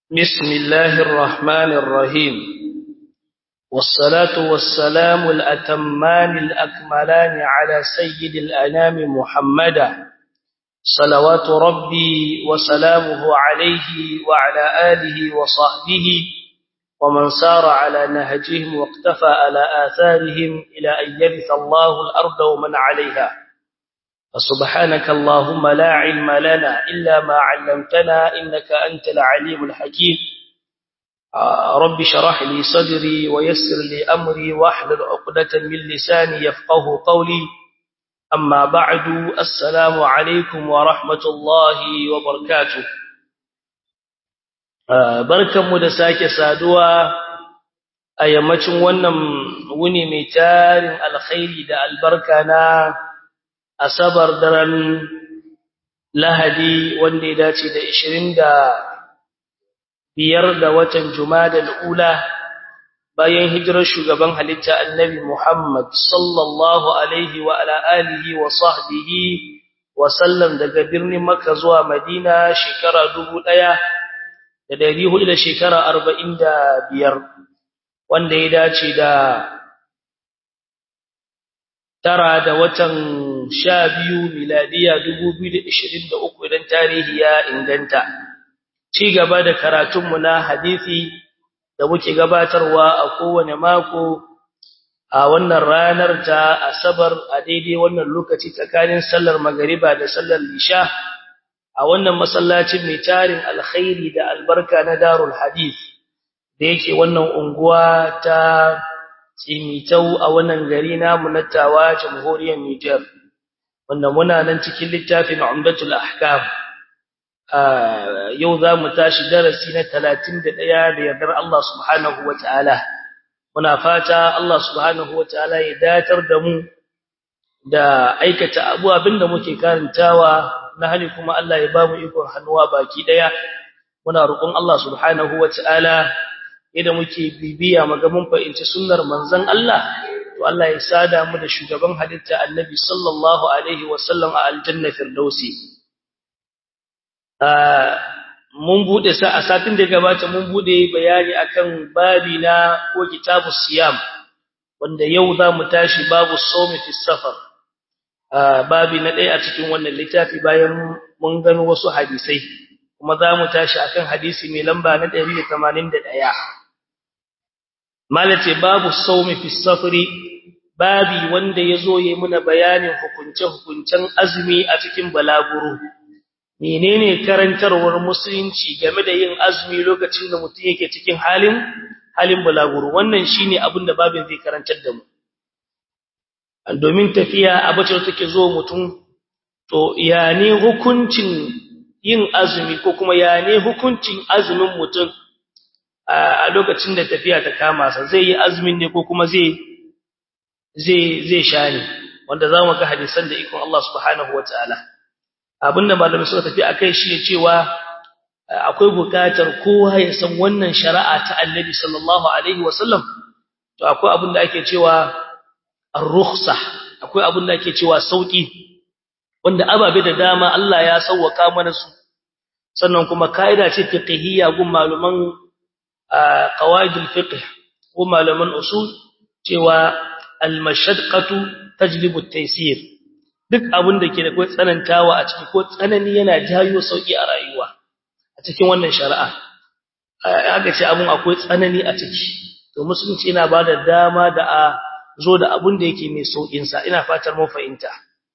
بسم الله الرحمن الرحيم والصلاة والسلام الأتمان الأكملان على سيد الأنام محمدا صلوات ربي وسلامه عليه وعلى آله وصحبه ومن سار على نهجهم واقتفى على آثارهم إلى أن يرث الله الأرض ومن عليها فسبحانك اللهم لا علم لنا إلا ما علمتنا إنك أنت العليم الحكيم رب شرح لي صدري ويسر لي أمري واحلل عقدة من لساني يفقه قولي أما بعد السلام عليكم ورحمة الله وبركاته barkanmu da sake saduwa a yammacin wannan wuni mai tarin alkhairi da albarka na asabar daren lahadi wanda ya dace da 25 da watan jumadal ula bayan hijirar shugaban halitta annabi Muhammad sallallahu alaihi wa ala alihi wa sahbihi wa sallam daga birnin Makka zuwa Madina shekara 1000 da dari hudu da shekara arba'in da biyar wanda ya dace da tara da watan sha biyu miladiya dubu biyu da ishirin da uku idan tarihi ya inganta ci gaba da karatunmu na hadisi da muke gabatarwa a kowane mako a wannan ranar ta asabar a daidai wannan lokaci tsakanin sallar magariba da sallar lisha a wannan masallacin mai tarin alkhairi da albarka na darul hadith da yake wannan unguwa ta tsimitau a wannan gari namu na tawa jamhuriyar Niger wanda muna nan cikin littafin Umdatul Ahkam yau za mu tashi darasi na 31 da yardar Allah subhanahu wataala muna fata Allah subhanahu wataala ya datar da mu da aikata abu abinda muke karantawa na hali kuma Allah ya bamu ikon hannuwa baki daya muna roƙon Allah subhanahu wataala idan muke bibiya maga mun fahimci sunnar manzon Allah to Allah ya sada mu da shugaban halitta Annabi sallallahu alaihi wasallam a aljanna firdausi mun bude sa a satin da gabata mun bude bayani akan babi na ko kitabus siyam wanda yau za mu tashi babu sawmi fi safar babi na ɗaya a cikin wannan littafi bayan mun gano wasu hadisai kuma za mu tashi akan hadisi mai lamba na 181 malace babu saumi fi safari babi wanda yazo yayi muna bayanin hukunce hukuncen azumi a cikin balaguro menene karantarwar musulunci game da yin azumi lokacin da mutum yake cikin halin halin balaguro wannan shine abin da babin zai karantar da mu domin tafiya abace take zo mutum to ya ne hukuncin yin azumi ko kuma ya ne hukuncin azumin mutum a lokacin da tafiya ta kama sa zai yi azumin ne ko kuma zai zai zai sha ne wanda zamu ga hadisan da ikon Allah subhanahu wataala abinda malamai suka tafi akai shi ne cewa akwai bukatar kowa ya san wannan shari'a ta Annabi sallallahu alaihi wasallam to akwai abin da ake cewa ar-rukhsa akwai abin da ake cewa sauki wanda ababe da dama Allah ya sauwaka mana su sannan kuma kaida ce fiqhiyya gun maluman qawaidul fiqh ko malaman usul cewa al-mashaqqatu tajlibu at-taysir duk abin da ke da kai tsanantawa a ciki ko tsanani yana jayo sauki a rayuwa a cikin wannan shari'a aka ce abun akwai tsanani a ciki to musulunci yana bada dama da a zo da abun da yake mai saukin sa ina fatar mun fahimta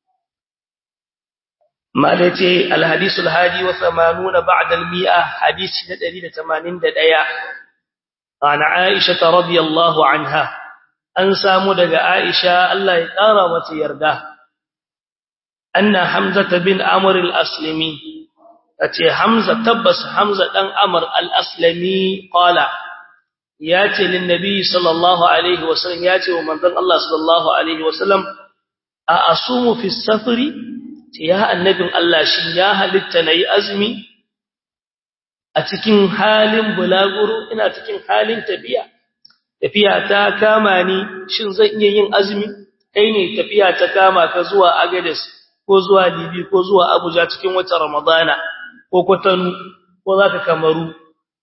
malace alhadith alhadi wa 80 ba'da almi'a hadith na 181 ana aisha radhiyallahu anha an samu daga aisha Allah ya kara mata yarda anna hamza bin amr al-aslimi tace hamza tabbas hamza dan amr al-aslimi qala yace lin nabi sallallahu alaihi wasallam yace wa manzon Allah sallallahu alaihi wasallam a asumu fi safari ya annabin Allah shin ya halitta nayi azumi a cikin halin bulaguro ina cikin halin tafiya tafiya ta kama ni shin zan iya yin azumi kai ne tafiya ta kama ka zuwa Agadez ko zuwa Libi ko zuwa Abuja cikin watan Ramadana ko Kwatano ko zaka Kamaru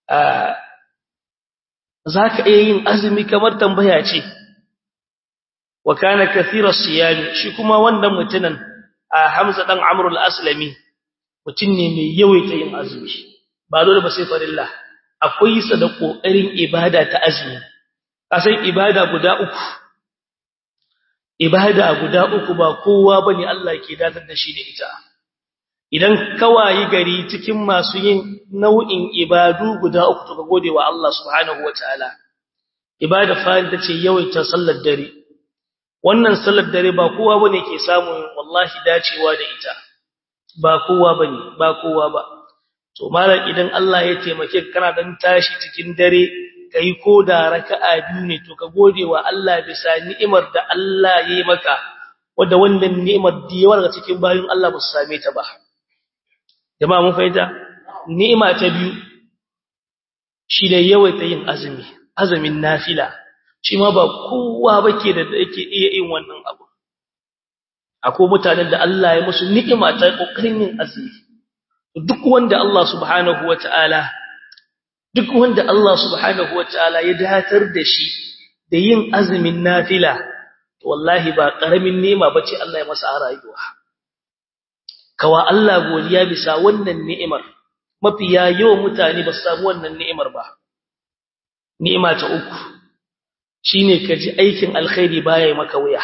zaka iya yin azumi kamar tambaya ce wa kana kathira siyami shi kuma wannan mutunan Hamza dan Amr al-Aslami mutun ne mai yawaita yin azumi ba dole ba sai farilla akwai sa da kokarin ibada ta azumi kasan ibada guda uku ibada guda uku ba kowa bane Allah ke dadar da shi da ita idan kawayi gari cikin masu yin nau'in ibadu guda uku to ka gode wa Allah subhanahu wataala ibada fa'il tace yawaita sallar dare wannan sallar dare ba kowa bane ke samun wallahi dacewa da ita ba kowa bane ba kowa ba to malam idan Allah ya taimake kana dan tashi cikin dare kai ko da raka'a biyu ne to ka gode wa Allah bisa ni'imar da Allah ya yi maka wanda wannan ni'imar da yawa daga cikin bayin Allah ba su same ta ba jama'a mun fahimta ni'ima ta biyu shi da yawaita yin azumi azumin nafila shi ma ba kowa bake da yake iya yin wannan abu akwai mutanen da Allah ya musu ni'ima ta kokarin yin azumi duk wanda Allah subhanahu wataala duk wanda Allah subhanahu wataala ya datar da shi da yin azumin nafila wallahi ba karamin ni'ima bace Allah ya masa a rayuwa kawa Allah godiya bisa wannan ni'imar mafiya yawan mutane ba su samu wannan ni'imar ba ni'ima ta uku shine ka ji aikin alkhairi baya maka wuya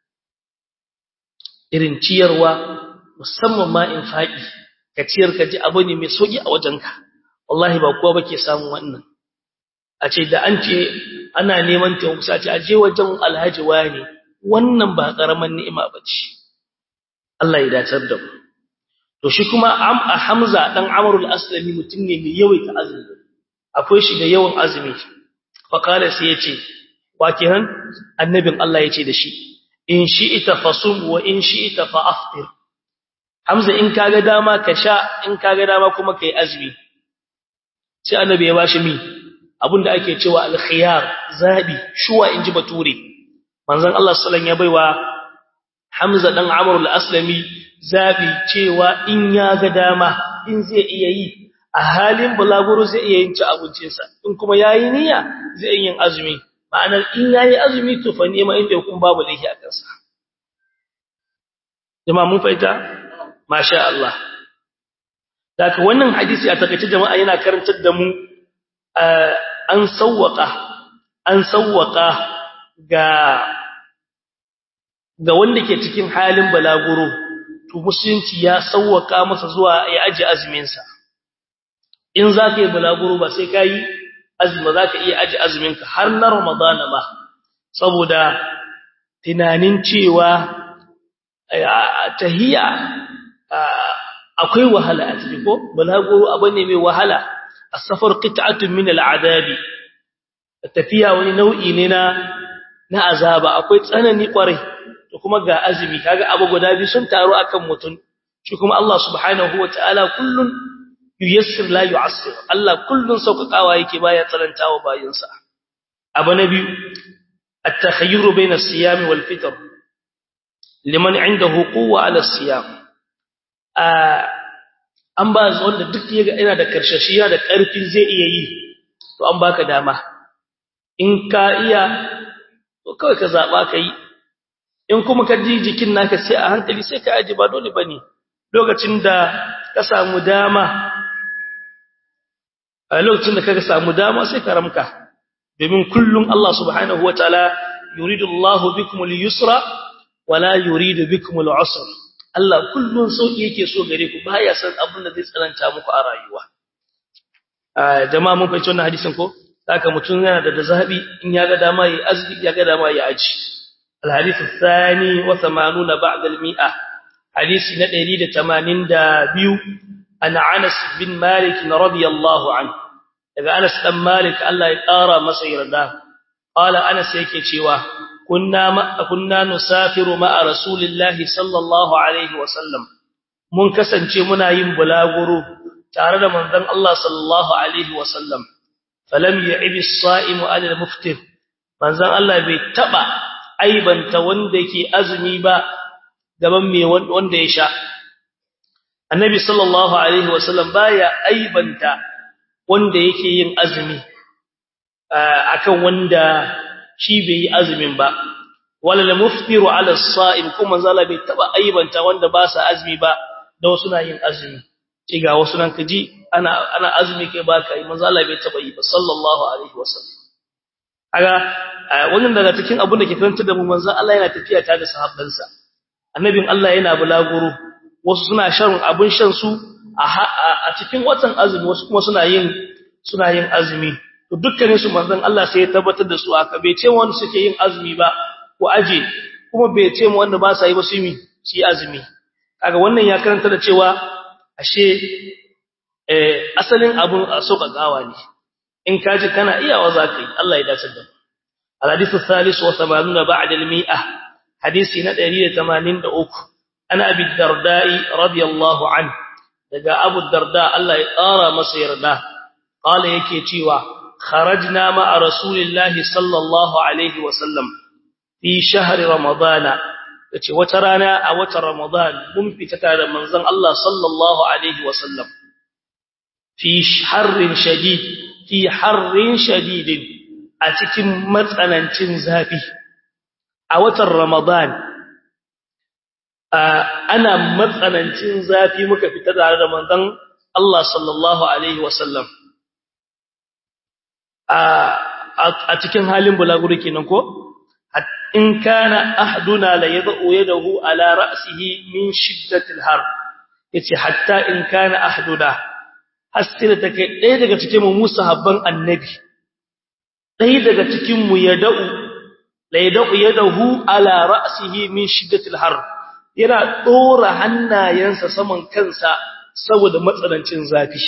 irin ciyarwa musamman ma infaqi ka ciyar ka ji abu ne mai soki a wajenka wallahi ba kowa bake samu wannan a ce da an ce ana neman taimako sai a ce aje wajen alhaji wani wannan ba karaman ni'ima bace Allah ya dacar da mu to shi kuma am a Hamza dan Amr al-Aslami mutum ne mai yawaita azumi akwai shi da yawan azumi fa kala sai yace wa kiran annabin Allah yace da shi in shi'ita fasum wa in shi'ita fa aftir Hamza in kaga dama ka sha in kaga dama kuma kai azumi sai annabi ya bashi mi abinda ake cewa al-khiyar zabi shuwa inji bature manzon Allah sallallahu alaihi wasallam ya baiwa Hamza dan Amr al-Aslami zabi cewa in ya ga dama in zai iya yi a halin bulaguro zai iya yin ci abincinsa in kuma yayi niyya zai yin azumi ma'anar in yayi azumi to fa nema inda kun babu laifi a kansa jama'a mun faita masha Allah daga wannan hadisi a takaice jama'a yana karantar da mu an sawwaka an sawwaka ga ga wanda ke cikin halin balaguro to musulunci ya sawwaka masa zuwa ya aje azumin sa in zaka yi balaguro ba sai kai azumi zaka iya aje azumin ka har na ramadana ba saboda tunanin cewa tahiyya akwai wahala a ciki ko balaguro abane mai wahala as-safar qit'atun min al-adabi tafiya wani nau'i ne na na azaba akwai tsanani kwarai to kuma ga azumi kaga abu guda biyu sun taru akan mutun shi kuma Allah subhanahu wataala kullun yuyassir la yu'assir Allah kullun saukakawa yake baya tsarantawa bayinsa abu na biyu at-takhayyur bayna as-siyam wal fitr liman indahu quwwa ala as-siyam an ba wanda duk yaga ina da karshashiya da karfin zai iya yi to an baka dama in ka iya to kawai ka zaba kai in kuma ka ji jikin naka sai a hankali sai ka aje ba dole bane lokacin da ka samu dama a lokacin da kaga samu dama sai ka ramka domin kullum Allah subhanahu wataala yuridu Allahu bikum al-yusra wala yuridu bikum al-usra Allah kullun sauki yake so gare ku baya san abin da zai tsananta muku a rayuwa jama'a mun fahimci wannan hadisin ko haka mutum yana da zabi in ya ga dama yi azbi ya ga dama ya aji الحديث الثاني وثمانون بعد المئة حديث ندري لتمانين دا بيو أن عنس بن مالك رضي الله عنه إذا أنس بن مالك الله يقارى مسير دا قال أنس يكي شوا كنا, ما كنا نسافر مع رسول الله صلى الله عليه وسلم mun kasance muna yin bulaguro tare da manzon Allah sallallahu alaihi wasallam falam ya'ibi as-sa'imu 'ala al-muftir manzon Allah bai taba aibanta wanda ke azumi ba gaban mai wanda ya sha annabi sallallahu alaihi wasallam baya aibanta wanda yake yin azumi akan wanda shi bai yi azumin ba wala la muftiru ala as-sa'im kuma zala bai taba aibanta wanda ba sa azumi ba da wasu na yin azumi ce ga wasu nan kaji ana ana azumi kai ba kai manzo Allah bai taba yi ba sallallahu alaihi wasallam kaga wannan daga cikin abin da ke karanta da mu manzo Allah yana tafiya tare da sahabbansa annabin Allah yana bulaguro wasu suna shan abin shan su a cikin watan azumi wasu kuma suna yin suna yin azumi to dukkanin su manzon Allah sai ya tabbatar da su aka bai ce wanda suke yin azumi ba ko aje kuma bai ce wanda ba sa yi ba su yi shi azumi kaga wannan ya karanta da cewa ashe eh asalin abun a soka gawa ne in kaji kana iyawa zaka yi Allah ya dace da الحديث الثالث وثمانون بعد المئة حديث ندري ثمانين دعوك أنا أبي الدرداء رضي الله عنه لقى أبو الدرداء الله يقارى مصير له قال يكي تيوى خرجنا مع رسول الله صلى الله عليه وسلم في شهر رمضان yace wata rana a watan Ramadan mun fita tare da manzon Allah sallallahu alaihi wasallam fi harrin shadid fi harrin shadidin a cikin matsanancin zafi a watan Ramadan ana matsanancin zafi muka fita tare da manzon Allah sallallahu alaihi wasallam a cikin halin bulaguro kenan ko in kana ahduna la yad'u yadahu ala ra'sihi min shiddatil har yace hatta in kana ahduna hasira take ɗaya daga cikin mu sahabban annabi ɗaya daga cikin mu yad'u la yad'u yadahu ala ra'sihi min shiddatil har yana dora hannayensa saman kansa saboda matsanancin zafi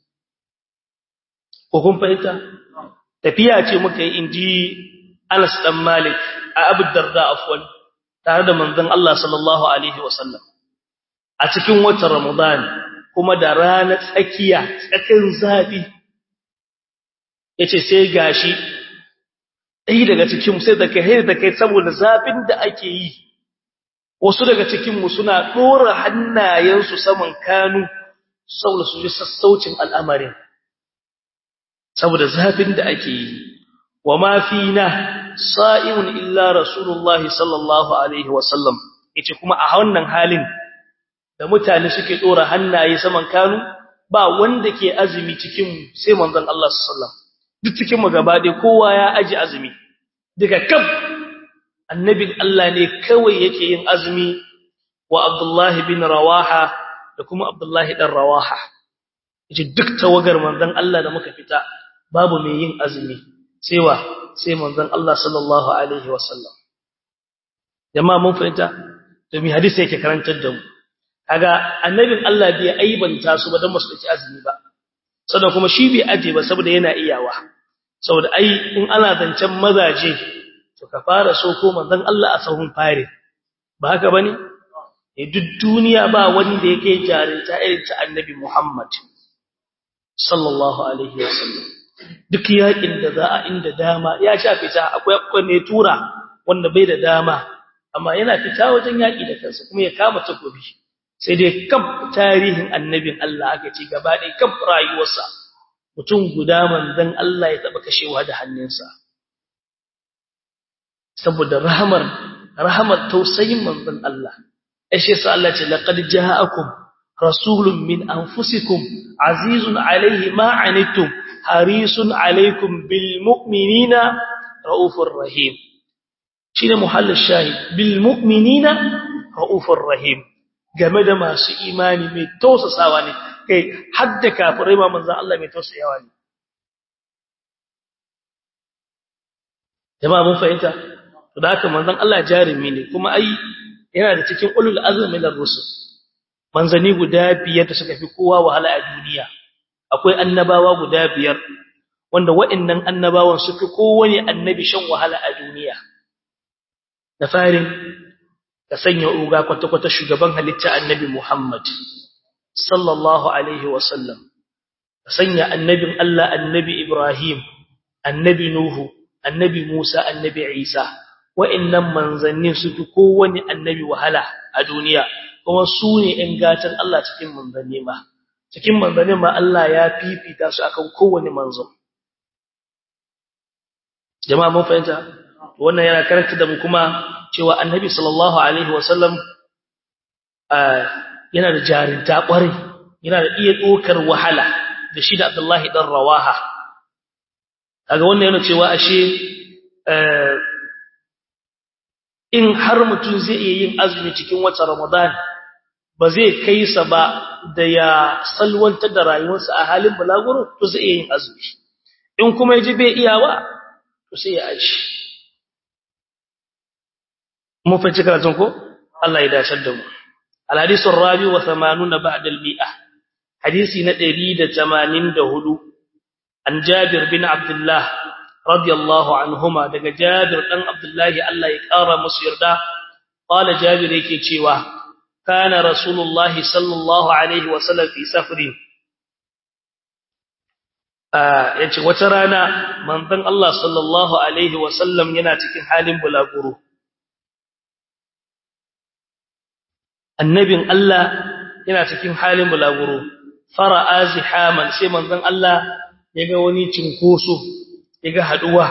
ko kun fahimta tafiya ce muka yi inji Anas dan Malik a Abu Darda afwan tare da manzon Allah sallallahu alaihi wasallam a cikin watan Ramadan kuma da ranar tsakiya tsakin zafi yace sai gashi dai daga cikin sai da kai da kai saboda zafin da ake yi wasu daga cikin mu suna dora hannayensu saman kanu saboda su ji sassaucin al'amarin saboda zafin da ake yi wa ma fina sa'imun illa rasulullahi sallallahu alaihi wasallam yace kuma a wannan halin da mutane suke dora hannaye saman kanu ba wanda ke azumi cikin mu sai manzon Allah sallallahu duk cikin mu gaba dai kowa ya aji azumi daga kaf annabin Allah ne kawai yake yin azumi wa Abdullah bin Rawaha da kuma Abdullah dan Rawaha yace duk tawagar manzon Allah da muka fita babu mai yin azumi sai wa sai manzon Allah sallallahu alaihi wasallam jama'a mun fahimta to mi hadisi yake karantar da mu kaga annabin Allah bai aibanta su ba dan musu ci azumi ba saboda kuma shi bai aje ba saboda yana iyawa saboda ai in ana zancen mazaje to ka fara so ko manzon Allah a sahun fare ba haka bane eh duk duniya ba wanda yake jarinta irin ta annabi Muhammad sallallahu alaihi wasallam duk yakin da za a inda dama ya sha fita akwai akwai ne tura wanda bai da dama amma yana fita wajen yaki da kansa kuma ya kama takobi sai dai kaf tarihin annabin Allah aka ce gaba ɗaya kaf rayuwarsa mutum guda manzon Allah ya taba kashewa da hannunsa saboda rahamar rahamar tausayin manzon Allah ashe sai Allah ce laqad ja'akum rasulun min anfusikum azizun alayhi ma anittum harisun alaykum bil mu'minina raufur rahim shine muhallin shahid bil mu'minina raufur rahim game da masu imani mai tausasawa ne kai hadda kafirai ma manzon Allah mai tausayawa ne jama'a mun fahimta to da haka manzon Allah jarimi ne kuma ai yana da cikin ulul azmi min ar-rusul manzani guda biyar da suka fi kowa wahala a duniya akwai annabawa guda biyar wanda waɗannan annabawan su fi kowane annabi shan wahala a duniya da farin ka sanya uga kwata-kwata shugaban halitta annabi Muhammad sallallahu alaihi wasallam ka sanya annabin Allah annabi Ibrahim annabi Nuhu annabi Musa annabi Isa wa'annan manzannin su fi kowane annabi wahala a duniya kuma su ne ‘yan gatan Allah cikin manzanni ma cikin manzanin ma Allah ya fifita su akan kowane manzo jama'a mun fahimta wannan yana karanta da mu kuma cewa annabi sallallahu alaihi wasallam yana da jarinta kwarai yana da iya dokar wahala da shi da Abdullahi dan Rawaha kaga wannan yana cewa ashe in har mutum zai iya yin azumi cikin watan Ramadan ba zai kai sa ba da ya salwantar da rayuwarsa a halin bulaguro to zai iya yin azumi in kuma yaji bai iyawa to sai ya aji mun fice karatun ko Allah ya dace da mu al-hadith ar-rabi wa 80 ba'da al-mi'ah hadisi na 184 an Jabir bin Abdullah radiyallahu anhuma daga Jabir dan Abdullahi Allah ya kara musu yarda qala Jabir yake cewa kana rasulullahi sallallahu alaihi wa sallam fi safrin yace wata rana manzon Allah sallallahu alaihi wa sallam yana cikin halin bulaguro annabin Allah yana cikin halin bulaguro fara'a zihaman sai manzon Allah yaga wani cinkoso yaga haduwa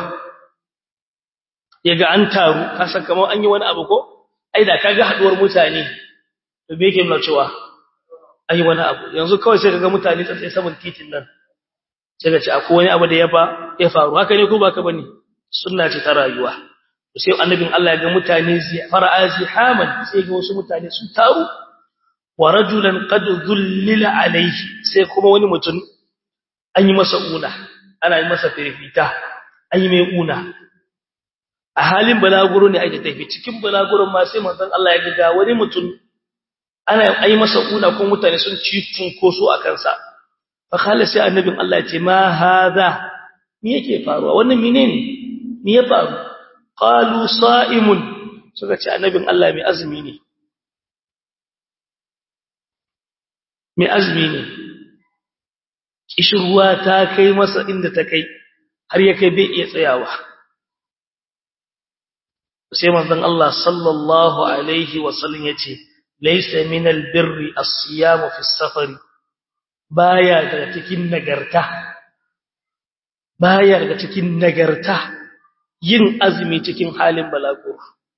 yaga an taru kasan kamar an yi wani abu ko ai da kaga haduwar mutane to me yake nuna cewa an yi wani abu yanzu kawai sai kaga mutane tsaye saman titin nan sai ka ce akwai wani abu da ya fa ya faru haka ne ko ba ka bane sunna ce ta rayuwa sai annabin Allah ya ga mutane fara'a zihaman sai ga wasu mutane sun taru wa rajulan qad dhullila alayhi sai kuma wani mutum an yi masa una ana yi masa firfita an yi mai una a halin balaguro ne ake tafi cikin balaguron ma sai manzon Allah ya ga wani mutum ana yi masa una kuma mutane sun ci tunkoso a kansa fa khala sai annabin Allah ya ce ma hadha me yake faruwa wannan menene me ya faru qalu sa'imun suka ce annabin Allah mai azumi ne mai azumi ne kishirwa ta kai masa inda ta kai har ya kai bai iya tsayawa sai manzon Allah sallallahu alaihi wasallam yace laysa min albirri as-siyam fi as-safari baya daga cikin nagarta baya daga cikin nagarta yin azumi cikin halin balago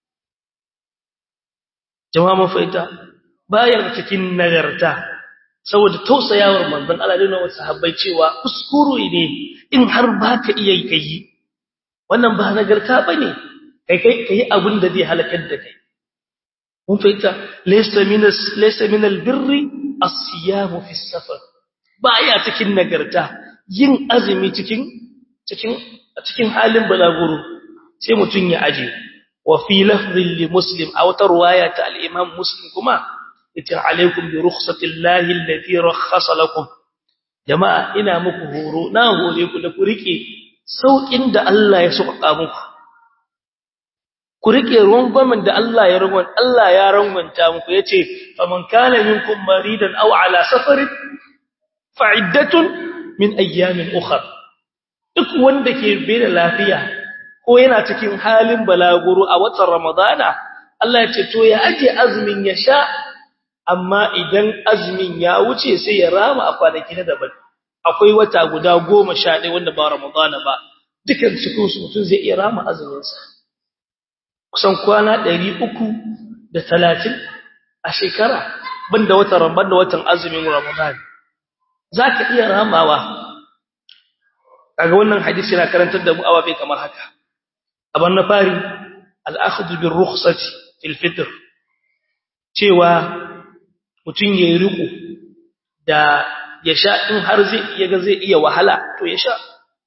jama'a mun fahimta baya daga cikin nagarta saboda tausayawar manzon Allah da wasu sahabbai cewa kuskure ne in har baka iya kai wannan ba nagarta bane kai kai kai abin da zai halakar da kai mun fahimta laysa min laysa min albirri as-siyam fi as-safar baya cikin nagarta yin azumi cikin cikin cikin halin balaguro sai mutun ya aje wa fi lafdhin li muslim aw tarwaya ta al-imam muslim kuma ita alaikum bi rukhsatillahi allati rakhasa lakum jama'a ina muku horo na hore ku da ku rike saukin da Allah ya sauka muku ku rike rungwamin da Allah ya rungwan Allah ya rungwanta muku yace faman kana minkum maridan aw ala safarin fa'iddatun min ayyamin ukhra duk wanda ke bai da lafiya ko yana cikin halin balaguro a watan ramadana Allah ya ce to ya aje azumin ya sha amma idan azumin ya wuce sai ya rama a kwanaki na daban akwai wata guda 11 wanda ba ramadana ba dukan cikin su mutum zai iya rama azumin sa kusan kwana 330 a shekara banda watan Ramadan da watan azumin Ramadan zaka iya ramawa kaga wannan hadisi yana karantar da mu awabe kamar haka aban na fari al-akhdhu bir rukhsati fil fitr cewa mutun yayi riko da ya sha in har zai yaga zai iya wahala to ya sha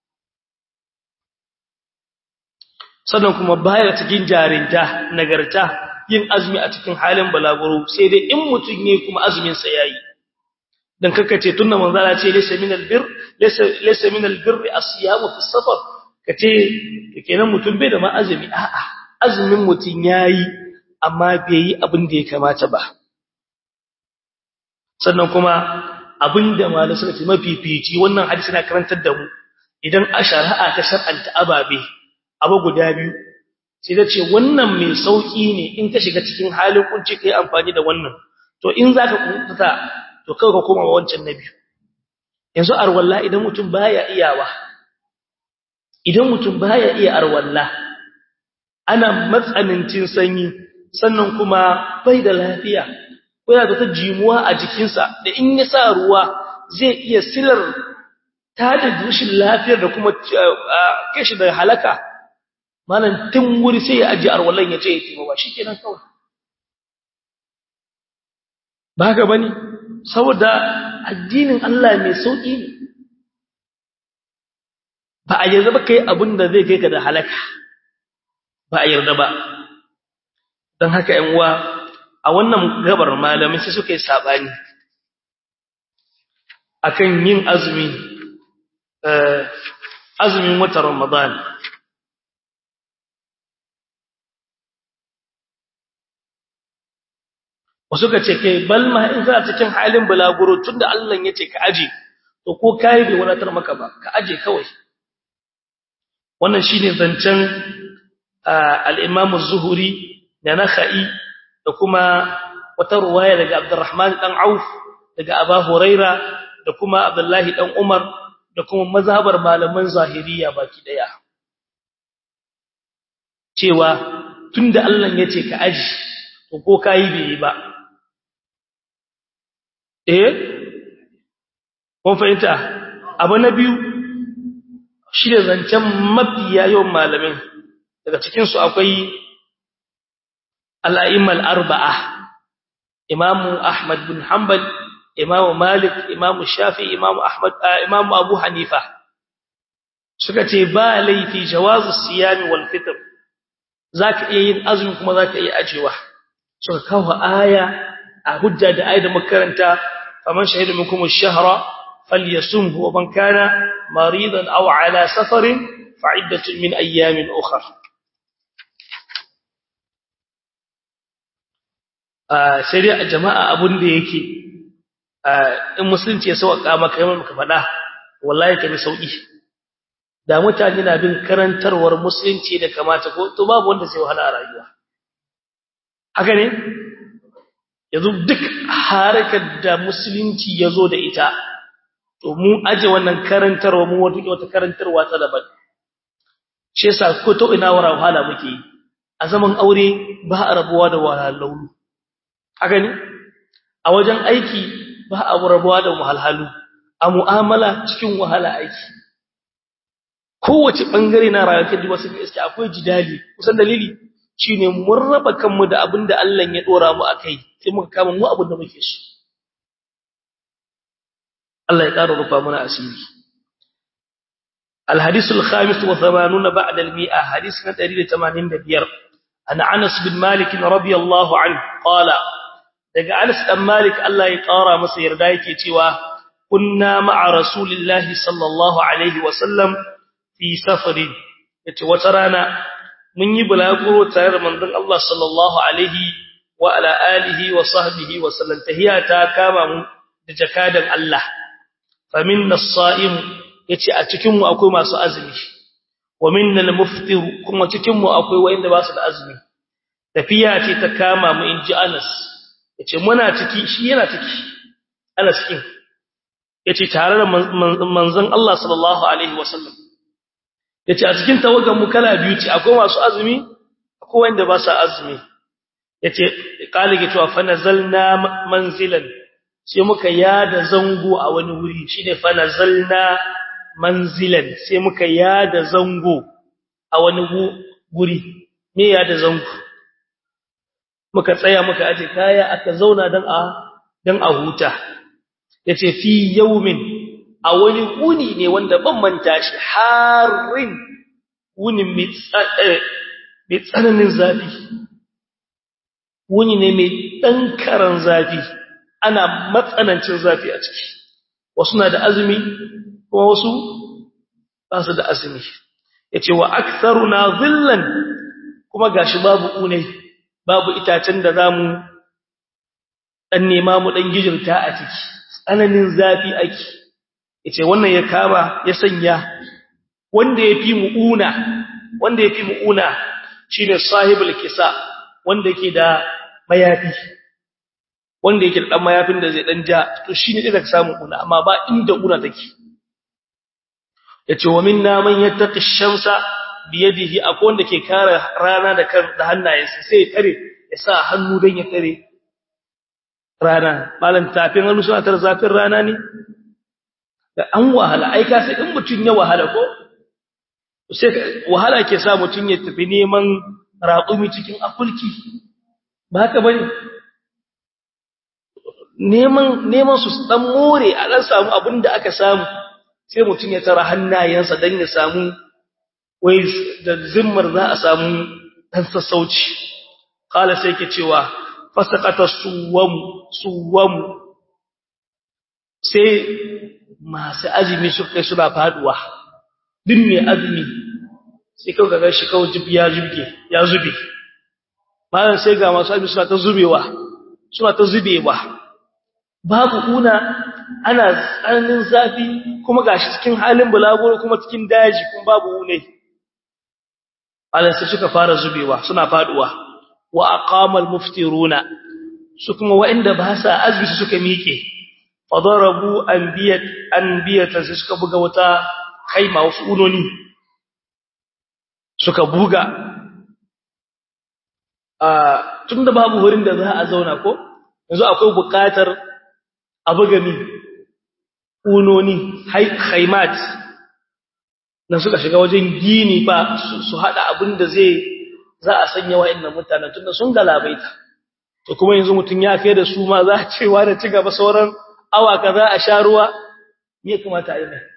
sannan kuma baya cikin jarinta nagarta yin azumi a cikin halin balaguro sai dai in mutun yayi kuma azumin sa yayi dan kakace tunna manzala ce laysa min albir laysa laysa min albir as-siyam fi safar kace to kenan mutun bai da ma azumi a'a azumin mutun yayi amma bai yi abin da ya kamata ba sannan kuma abinda malai suka ce mafifici wannan hadisi na karantar da mu idan a shari'a ta shar'anta ababe abu guda biyu sai da ce wannan mai sauki ne in ka shiga cikin halin kunci kai amfani da wannan to in zaka kunta to kai ka koma wancan na biyu yanzu arwalla idan mutum baya iyawa idan mutum baya iya arwalla ana matsanancin sanyi sannan kuma bai da lafiya ko yana da ta jimuwa a jikinsa da in ya sa ruwa zai iya silar ta da dushin lafiyar da kuma kashi da halaka malam tun wuri sai ya ajiye arwallan ya ce ya timo ba shi kenan kawai ba haka bane saboda addinin Allah mai sauki ne ba a yarda ba kai abin da zai kai ka da halaka ba a yarda ba don haka ‘yan uwa a wannan gabar malamai sai suka yi saɓani a kan yin azumi azumin watan ramadan wasu ka ce kai balma in kana cikin halin bulaguro tun da Allah ya ce ka aje to ko kayi bai wadatar maka ba ka aje kawai wannan shine zancen al-Imam az-Zuhri da Nakhai da kuma wata ruwaya daga Abdurrahman dan Auf daga Abu Huraira da kuma Abdullahi dan Umar da kuma mazhabar malaman zahiriya baki daya cewa tunda Allah ya ce ka aji to ko kai bai ba eh kun fahimta abu na biyu shi da zancen mafiya yawan malamin daga cikinsu akwai al'a'immal arba'a imamu ahmad bin hanbal imamu malik imamu shafi imamu ahmad imamu abu hanifa suka ce ba laifi jawazu siyami wal fitr zaka iya yin azumi kuma zaka iya ajewa suka kawo aya a hujja da ayat da makaranta faman shahida minkum ash-shahra falyasumhu wa man kana maridan aw ala safarin fa'iddatun min ayyamin ukhra sai dai a jama'a abun da yake in musulunci ya sauka maka yawan maka faɗa wallahi ka bi sauki da mutane na bin karantarwar musulunci da kamata ko to babu wanda sai wahala a rayuwa haka ne yanzu duk harakar da musulunci ya zo da ita to mu aje wannan karantarwa mu wata karantarwa ta daban shi yasa ko to ina wara wahala muke a zaman aure ba a rabuwa da wahalhalu haka ne a wajen aiki ba a rabuwa da wahalhalu a mu'amala cikin wahala aiki kowace bangare na rayuwar da wasu iske akwai jidali kusan dalili shine mun raba kanmu da abin da Allah ya dora mu akai sai muka kama mu abin da muke so Allah ya ƙara rufa mana asiri الحديث الخامس وثمانون بعد المئة حديث نتريد تمانين دبير أن أنس بن مالك رضي الله عنه قال daga Anas dan Malik Allah ya ƙara masa yarda yake cewa kunna ma'a rasulillahi sallallahu alaihi wasallam fi safarin yace wata rana mun yi bulaguro tare da manzon Allah sallallahu alaihi wa ala alihi wa sahbihi wa sallam tahiyata kama mu da jakadan Allah fa minna as-sa'im yace a cikin mu akwai masu azumi wa minna al-muftir kuma cikin mu akwai wanda ba su da azumi tafiya ce ta kama mu inji Anas yace muna ciki shi yana ciki ana cikin yace tare da manzon Allah sallallahu alaihi wasallam yace a cikin tawagan mu kala biyu ce akwai masu azumi akwai wanda ba su azumi yace kalige cewa fa nazalna manzilan sai muka yada zango a wani wuri shine fa nazalna manzilan sai muka yada zango a wani guri me yada zango muka tsaya muka aje kaya aka zauna dan a dan a huta yace fi yawmin a wani wuni ne wanda ban manta shi harin wunin mai tsananin zafi wuni ne mai dankaran zafi ana matsanancin zafi a ciki wasu na da azumi kuma wasu ba su da azumi yace wa aktharuna dhillan kuma gashi babu unai babu itacen da zamu dan nema mu dan gijirta a ciki tsananin zafi ake yace wannan ya kama ya sanya wanda yafi muuna wanda yafi muuna shine sahibul kisa wanda yake da mayafi wanda yake da dan mayafin da zai dan ja to shine da ka samu una amma ba inda una take yace wa minna man yattaqi shamsa bi yadihi akwai wanda ke kare rana da kan da hannayensa sai ya tare ya sa hannu dan ya tare rana malan tafin hannu suna tar zafin rana ne da an wahala ai ka sai in mutun ya wahala ko sai wahala ke sa mutun ya tafi neman raƙumi cikin akulki ba haka bane neman neman su dan more a dan samu abin da aka samu sai mutun ya tara hannayensa dan ya samu wai da zimmar za a samu dan sassauci qala sai ke cewa fasaqata suwam suwam sai masu azumi su kai suna faduwa din mai azumi sai kawai ga shi kawai jibi ya zubge ya zube bayan sai ga masu azumi suna ta zubewa suna ta zubewa babu una ana tsananin zafi kuma gashi cikin halin bulaguro kuma cikin daji kuma babu une Allah sai suka fara zubewa suna faduwa wa aqama al-muftiruna su kuma waɗanda ba sa azumi suka miƙe fadarabu anbiyat anbiyatan sai suka buga wata kaima wasu unoni suka buga a tunda babu wurin da za a zauna ko yanzu akwai buƙatar a buga mi unoni haimat na suka shiga wajen gini ba su hada abin da zai za a sanya wa'annan mutanen tunda sun galabaita to kuma yanzu mutun ya kai da su ma za a cewa da ci gaba sauran awa kaza a sha ruwa me kamata a yi mai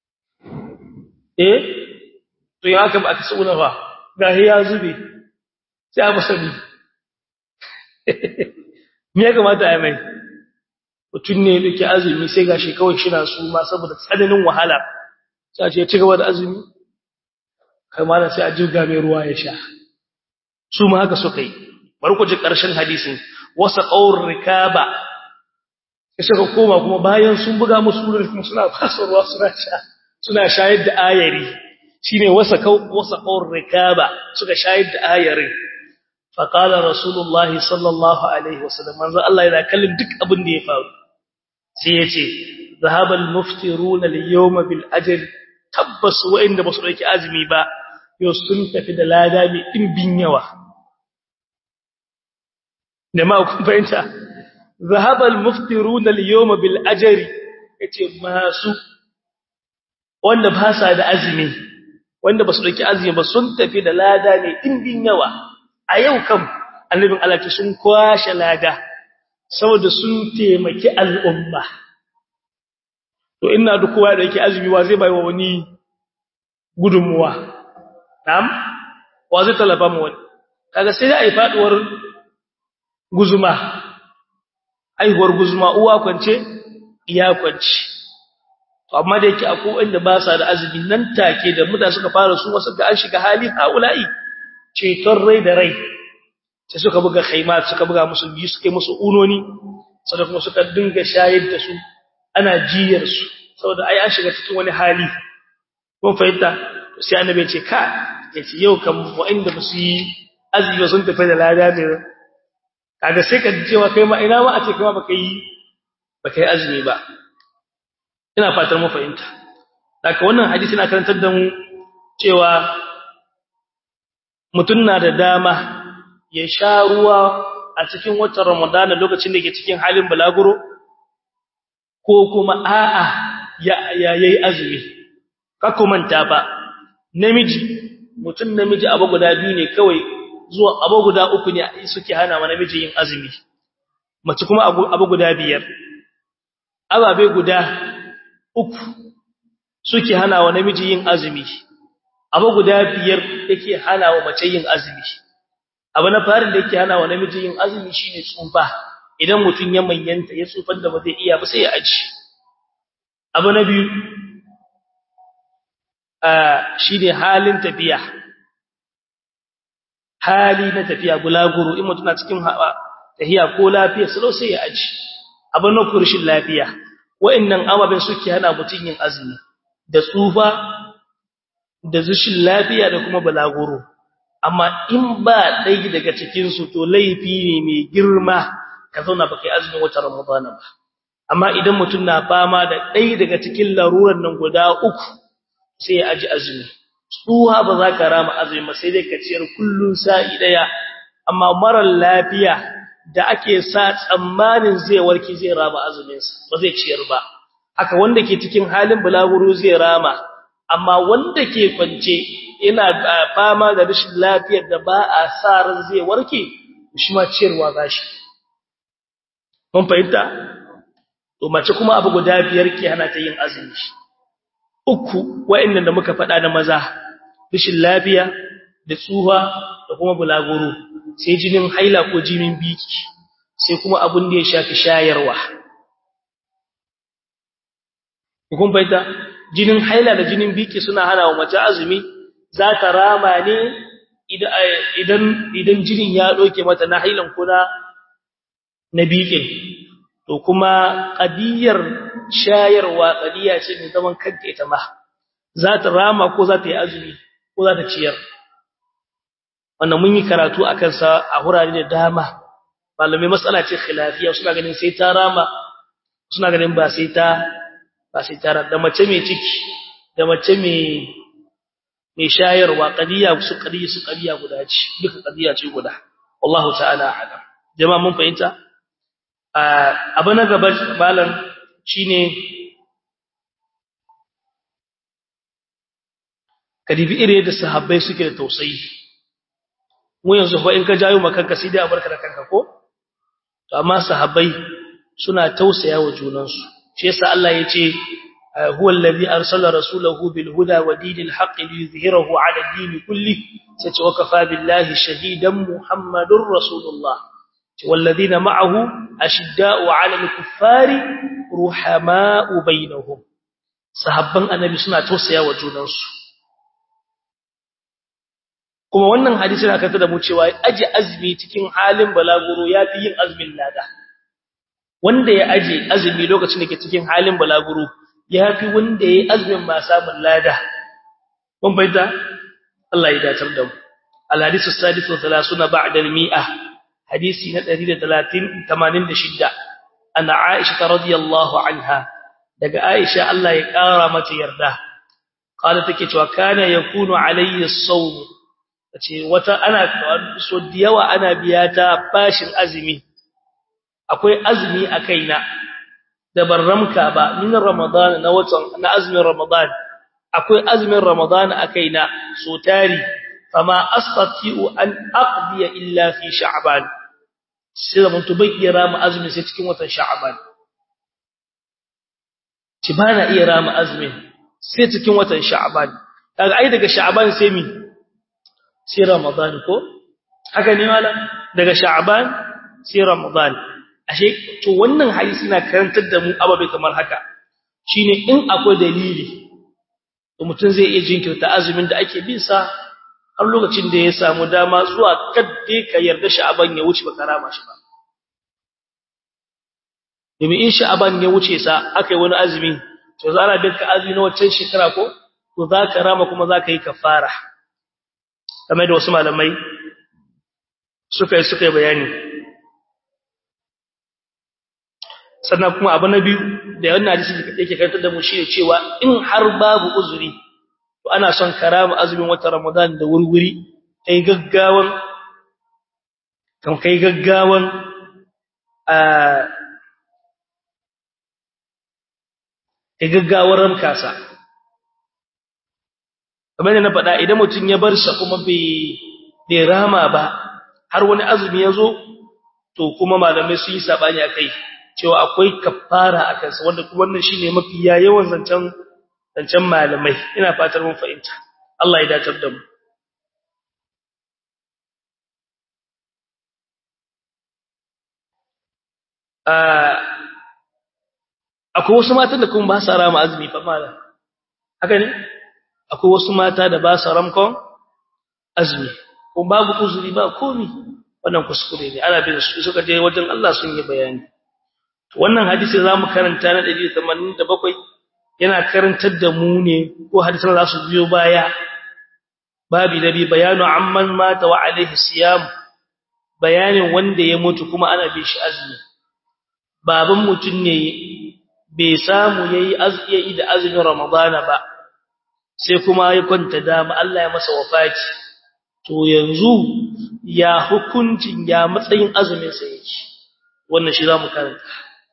eh to ya haka ba aka tsuna ba ga ya zube sai a musabi me ya kamata a yi mai mutun ne yake azumi sai gashi kawai shi na su ma saboda tsananin wahala sai ce ci gaba da azumi kai ma sai a jirga mai ruwa ya sha su ma haka suka yi bari ku ji ƙarshen hadisin wasa qaur rikaba sai suka koma kuma bayan sun buga musu ruwa kuma suna fasa ruwa suna sha suna shayar da ayari shine wasa qaur wasa qaur rikaba suka shayar da ayari fa qala rasulullahi sallallahu alaihi wasallam manzo Allah yana kallon duk abin da ya faru sai ya ce ذهب المفطرون اليوم بالاجر tabbas wa'inda ba su dauki azumi ba yau sun tafi da lada mai dimbin yawa da ma kun fahimta zahaba al-muftirun al-yawma bil ajri yace masu wanda ba sa da azumi wanda ba su dauki azumi ba sun tafi da lada mai dimbin yawa a yau kam annabin Allah ce sun kwashe lada saboda sun taimaki al'umma to ina duk kowa da yake azumi wa zai bai wa wani gudunmuwa na'am wa zai talaba mu wani kaga sai ai faduwar guzuma aihuwar guzuma uwa kwance iya kwance to amma da yake akwai wanda ba sa da azumi nan take da muda suka fara su wasu ga an shiga hali haula'i ceton rai da rai sai suka buga khaimat suka buga musu biyu suka yi musu unoni sannan kuma suka dinga shayar da su ana jiyar su saboda ai an shiga cikin wani hali kun fahimta sai annabi ce ka yace yau kan wa'inda ba su yi azumi sun tafi da lada ne kaga sai ka cewa kai ma ina ma a ce kuma baka yi baka yi azumi ba ina fatar mu fahimta daga wannan hadisi na karantar da mu cewa mutun na da dama ya sha ruwa a cikin watan Ramadana lokacin da yake cikin halin balaguro ko kuma a'a ya yayi azumi ka manta ba namiji mutum namiji abu guda biyu ne kawai zuwa abu guda uku ne suke hana wa namiji yin azumi mace kuma abu guda biyar ababe guda uku suke hana wa namiji yin azumi abu guda biyar yake hana wa mace yin azumi abu na farin da yake hana wa namiji yin azumi shine tsufa idan mutum ya manyanta ya tsufan da ba zai iya ba sai ya aji abu na biyu shi ne halin tafiya hali na tafiya bulaguro in mutum na cikin tahiya ko lafiya salo sai ya aji abin na kurshin lafiya wa'annan ababen suke hana mutum yin azumi da tsufa da zushin lafiya da kuma bulaguro amma in ba ɗaya daga cikinsu to laifi ne mai girma ka zauna baka yi azumin watan ramadana ba amma idan mutum na fama da ɗaya daga cikin laruran nan guda uku sai ya aji azumi tsuha ba za ka rama azumi ba sai dai ka ciyar kullun sa'i daya amma marar lafiya da ake sa tsammanin zai warki zai rama azumin sa ba zai ciyar ba haka wanda ke cikin halin bulaguro zai rama amma wanda ke kwance yana fama da rashin lafiyar da ba a sa ran zai warke shi ma ciyarwa gashi mun fahimta to mace kuma abu guda biyar ke hana ta yin azumi uku wa'annan da muka faɗa da maza rashin lafiya da tsuha da kuma bulaguro sai jinin haila ko jinin biki sai kuma abun da ya shafi shayarwa kun baita jinin haila da jinin biki suna hana wa mace azumi za ta rama ne idan idan jinin ya doke mata na hailan kuna na bikin to kuma qadiyar shayarwa qadiya ce mai zaman kanta ita ma za ta rama ko za ta yi azumi ko za ta ciyar wannan mun yi karatu akan sa a hurare da dama malamai matsala ce khilafiya suna ganin sai ta rama suna ganin ba sai ta ba sai ta da mace mai ciki da mace mai mai shayarwa qadiya su qadiya su qadiya guda ce duka qadiya ce guda wallahu ta'ala alam jama'a mun fahimta abu na gaba malam shine kadibi ire da sahabbai suke da tausayi mu yanzu fa in ka jayo makanka sai dai a barka da kanka ko to amma sahabbai suna tausaya wa junansu shi yasa Allah ya ce huwa allazi arsala rasulahu bil huda wa dinil haqqi liyuzhirahu ala ad-din kulli sai ce wa kafa billahi shahidan muhammadur rasulullah والذين معه أشداء على الكفار رحماء بينهم sahabban annabi suna tausaya wa junansu kuma wannan hadisi na kanta da mu cewa aje azumi cikin halin balaguro yafi yin azumin lada wanda ya aje azumi lokacin da ke cikin halin balaguro yafi wanda yayi azumin ma samun lada kun bayyana Allah ya dacar da mu al hadisu sadisu 30 ba'da al mi'ah hadisi na 186 ana Aisha radiyallahu anha daga Aisha Allah ya kara mata yarda qala take cewa kana yakunu alayhi as-sawm tace wata ana so diyawa ana biya ta bashin azumi akwai azumi a kaina da barramka ba min ramadan na watan na azumin ramadan akwai azumin ramadan a kaina so tari fama astati'u an aqdiya illa fi sha'ban sai da mutu bai iya rama azumin sai cikin watan sha'ban ci bana iya rama azumin sai cikin watan sha'ban kaga ai daga sha'ban sai mi sai ramadan ko haka ne wala daga sha'ban sai ramadan ashe to wannan hadisi na karantar da mu ababe kamar haka shine in akwai dalili to mutum zai iya jinkirta azumin da ake bin sa har lokacin da ya samu dama zuwa kadde ka yarda sha'aban ya wuce baka rama shi ba domin in sha'aban ya wuce sa akai wani azumi to za a dinka azumi na waccan shekara ko to za ka rama kuma za ka yi kafara kamar da wasu malamai suka yi suka yi bayani sannan kuma abu na biyu da wannan hadisi yake karantar da mu shi cewa in har babu uzuri to ana son karama azumin watan Ramadan da wurwuri kai gaggawan kan kai gaggawan a kai gaggawar ramkasa kamar da na faɗa idan mutum ya bar sa kuma bai bai rama ba har wani azumi ya zo to kuma malamai su yi sabani akai cewa akwai kafara a kansa wanda kuma wannan shine mafi yawan zancen zancen malamai ina fatar mun fahimta Allah ya dacar da mu akwai wasu matan da kuma ba sa rama azumi fa malam haka ne akwai wasu mata da ba sa ramkon azumi ko babu uzuri ba komi wannan kuskure ne ana bin su suka je wajen Allah sun yi bayani wannan hadisi zamu karanta na 187 yana karantar da mu ne ko hadisan za su biyo baya babi nabi bayanu amman mata wa alaihi siyam bayanin wanda ya mutu kuma ana bin shi azumi baban mutun ne bai samu yayi azumi da azumin ramadana ba sai kuma ya kwanta dama Allah ya masa wafati to yanzu ya hukuncin ya matsayin azumin sa yake wannan shi zamu karanta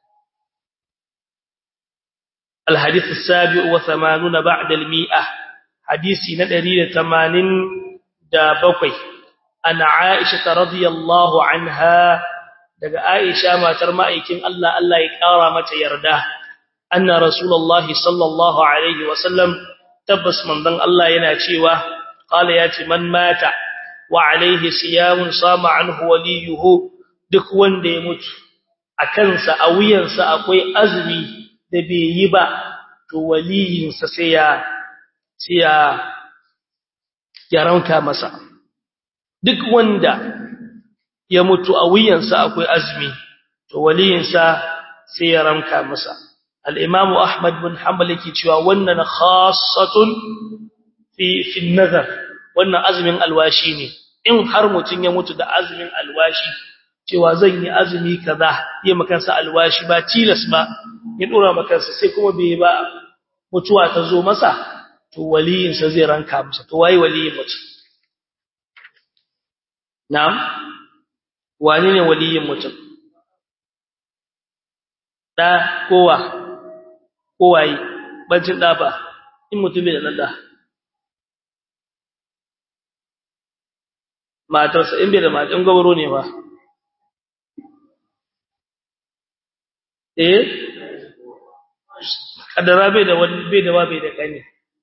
الحديث السابع وثمانون بعد المئة حديثي ندري ثمانين دابقي أن عائشة رضي الله عنها daga Aisha matar ma'aikin Allah Allah ya kara mata yarda anna rasulullahi sallallahu alaihi wasallam tabbas manzon Allah yana cewa qala yati man mata wa alaihi siyamun sama anhu waliyuhu duk wanda ya mutu akan sa a wuyansa akwai azumi da bai yi ba to waliyinsa sai ya sai ya yaranka masa duk wanda ya mutu a wuyansa akwai azumi to waliyinsa sai ya ranka masa al-imam ahmad bin hanbal yake cewa wannan khassatun fi fi nazar wannan azumin alwashi ne in har mutun ya mutu da azumin alwashi cewa zan yi azumi kaza yi makansa alwashi ba tilas ba ya dora makansa sai kuma bai ba mutuwa ta zo masa to waliyinsa zai ranka masa to waye waliyin mutum na'am wani ne waliyin mutum da kowa kowaye bancin da ba in mutum bai da da matarsa in bai da matan gabaro ne ba eh kadara bai da wani bai da bai da kane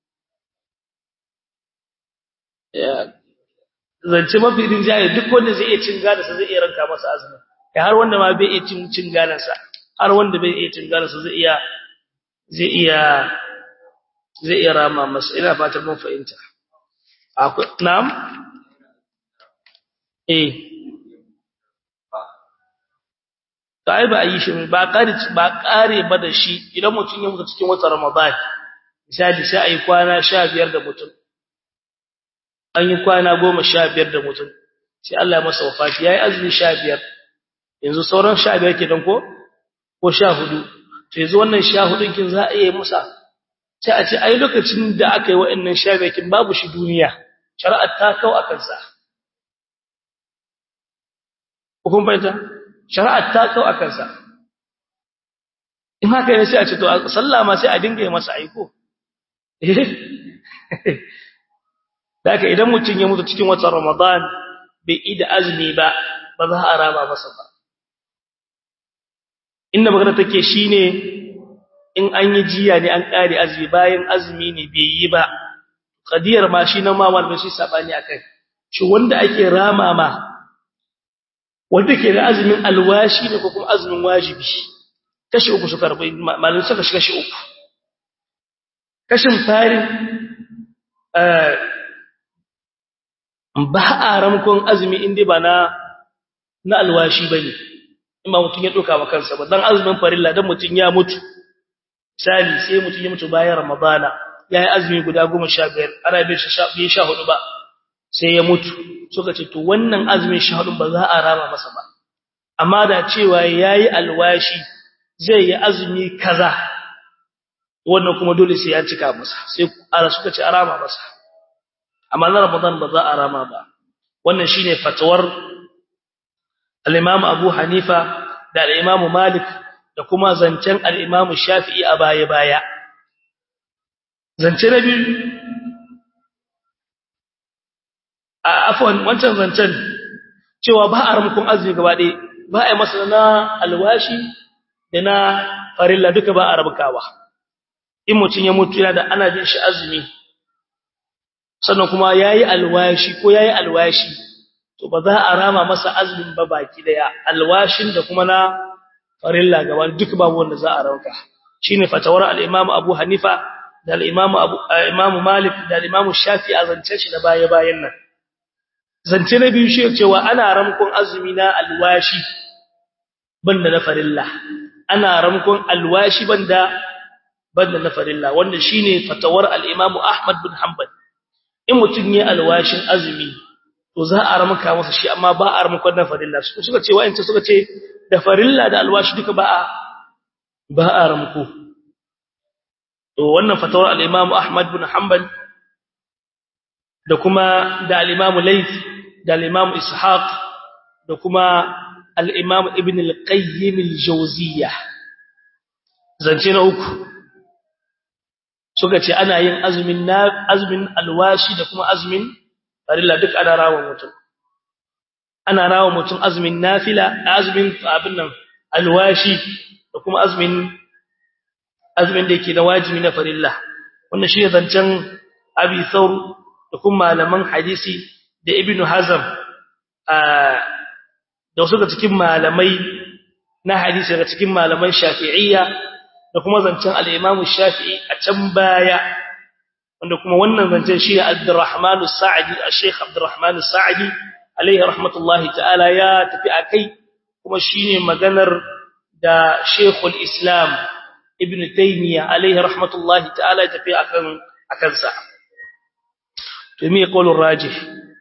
ya zance mafi rinjaye duk wanda zai iya cin gadansa zai iya ranka masa azumi ya har wanda ma bai iya cin cin gadansa har wanda bai iya cin gadansa zai iya zai iya zai iya rama masa ina fatan mun fahimta akwai na'am eh kai ba yi shi ba kare ba kare ba da shi idan mutum ya mutu cikin watan Ramadan misali sai ayi kwana 15 da mutum an yi kwana 15 da mutum sai Allah ya masa wafati yayi azumi 15 yanzu sauran 15 ke dan ko ko 14 to yanzu wannan 14 kin za a yi musa sai a ce ai lokacin da aka yi wa'annan 15 kin babu shi duniya shari'ar ta kau akan sa hukum bayyana shari'ar ta kau akan sa in haka ne sai a ce to sallah ma sai a dinga yi masa aiko Daka idan mutum ya mutu cikin watan Ramadan bai ida azumi ba ba za a rama masa ba inda magana take shine in an yi jiya ne an kare azumi bayan azumi ne bai yi ba qadiyar ma shi nan ma malamin shi sabani akai shi wanda ake rama ma wanda ke da azumin alwashi ne ko kuma azumin wajibi kashi uku suka rabu malamin suka shiga shi uku kashin farin ba a ramkon azumi inda ba na na alwashi bane in ba mutun ya doka wa kansa ba dan azumin farilla dan mutun ya mutu misali sai mutun ya mutu bayan ramadana yayi azumi guda 15 ana bin shi 14 ba sai ya mutu suka ce to wannan azumin 14 ba za a rama masa ba amma da cewa yayi alwashi zai yi azumi kaza wannan kuma dole sai ya cika masa sai ara suka ce a rama masa amma na Ramadan ba za a rama ba wannan shine fatawar al-Imam Abu Hanifa da al-Imam Malik da kuma zancen al-Imam Shafi'i a baya baya zance na biyu a afwan wancan zancen cewa ba a ramkun azumi gaba ɗaya ba a yi masa na alwashi da na farilla duka ba a rabkawa in mutum ya mutu yana da ana bin shi azumi sannan kuma yayi alwashi ko yayi alwashi to ba za a rama masa azumin ba baki daya alwashin da kuma na farilla gaba duk babu wanda za a rauka shine fatawar al-Imam Abu Hanifa da al-Imam Abu Imam Malik da al-Imam Shafi'i azance shi da baya bayan nan zance na biyu shi cewa ana ramkon azumi na alwashi banda na farilla ana ramkon alwashi banda banda na farilla wanda shine fatawar al-Imam Ahmad bin Hanbal in mutun yayi alwashin azumi to za a ramka masa shi amma ba a ramka da farilla suka ce wa'ance suka ce da farilla da alwashi duka ba a ba a ramko to wannan fatawar al-Imam Ahmad bin Hanbal da kuma da al-Imam Layth da al-Imam Ishaq da kuma al-Imam Ibn al-Qayyim al-Jawziyya zance na uku suka ce ana yin azumin na azumin alwashi da kuma azumin farilla duk ana rawa mutum ana rawa mutum azumin nafila azumin abin nan alwashi da kuma azumin azumin da yake da wajibi na farilla wannan shi zancen abi thawr da kuma malaman hadisi da ibn hazm da wasu daga cikin malamai na hadisi daga cikin malaman shafi'iyya da kuma zancen al-imam shafi'i a can baya wanda kuma wannan zancen shi Abdurrahman as-Sa'di al-Sheikh Abdurrahman as-Sa'di alayhi rahmatullahi ta'ala ya tafi akai kuma shine maganar da Sheikhul Islam Ibn Taymiyyah alayhi rahmatullahi ta'ala ya tafi akan akan sa to me qaulur rajih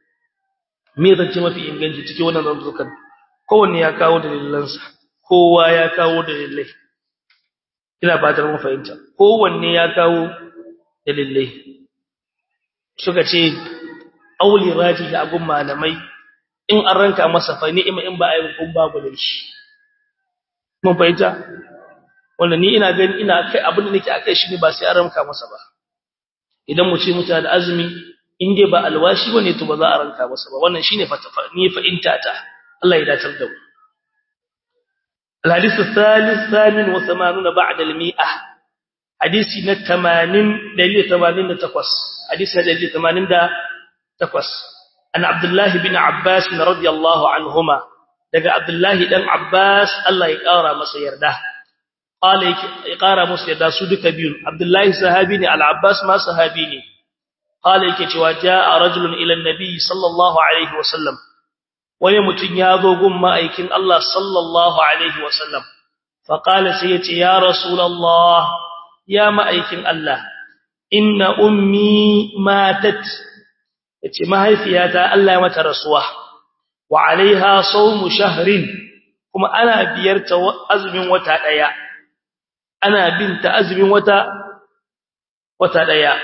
me zance mafi inganci cikin wannan zanzukan kowanne ya kawo dalilansa kowa ya kawo dalilai ina fatar mun fahimta kowanne ya kawo dalilai suka ce auli rajihi a gun malamai in an ranka masa fa ni'ima in ba a yi kun babu da shi mun fahimta wanda ni ina gani ina kai abin da nake akai shi ne ba sai an ranka masa ba idan mu ce mutane da azumi in dai ba alwashi bane to ba za a ranka masa ba wannan shine ni fa'inta ta Allah ya datar da mu الحديث الثالث ثامن وثمانون بعد المئة حديث نتمانين دليل ثمانين تقص حديث دليل ثمانين تقص أن عبد الله بن عباس رضي الله عنهما دقى عبد الله بن عباس الله يقارى مسير ده قال يقارى مسير ده سودك بيون عبد الله صحابيني العباس ما صحابيني قال يكي جاء رجل إلى النبي صلى الله عليه وسلم wani mutum ya zo gun ma'aikin Allah sallallahu Alaihi wasallam, faƙala sai ya ce, Ya Rasulallah, ya ma'aikin Allah, inna ummi matat, ya ce, mahaifiyata Allah ya mata rasuwa, wa alaiha saumu shahrin, kuma ana biyarta azumin wata ɗaya, ana binta azumin wata, wata ɗaya.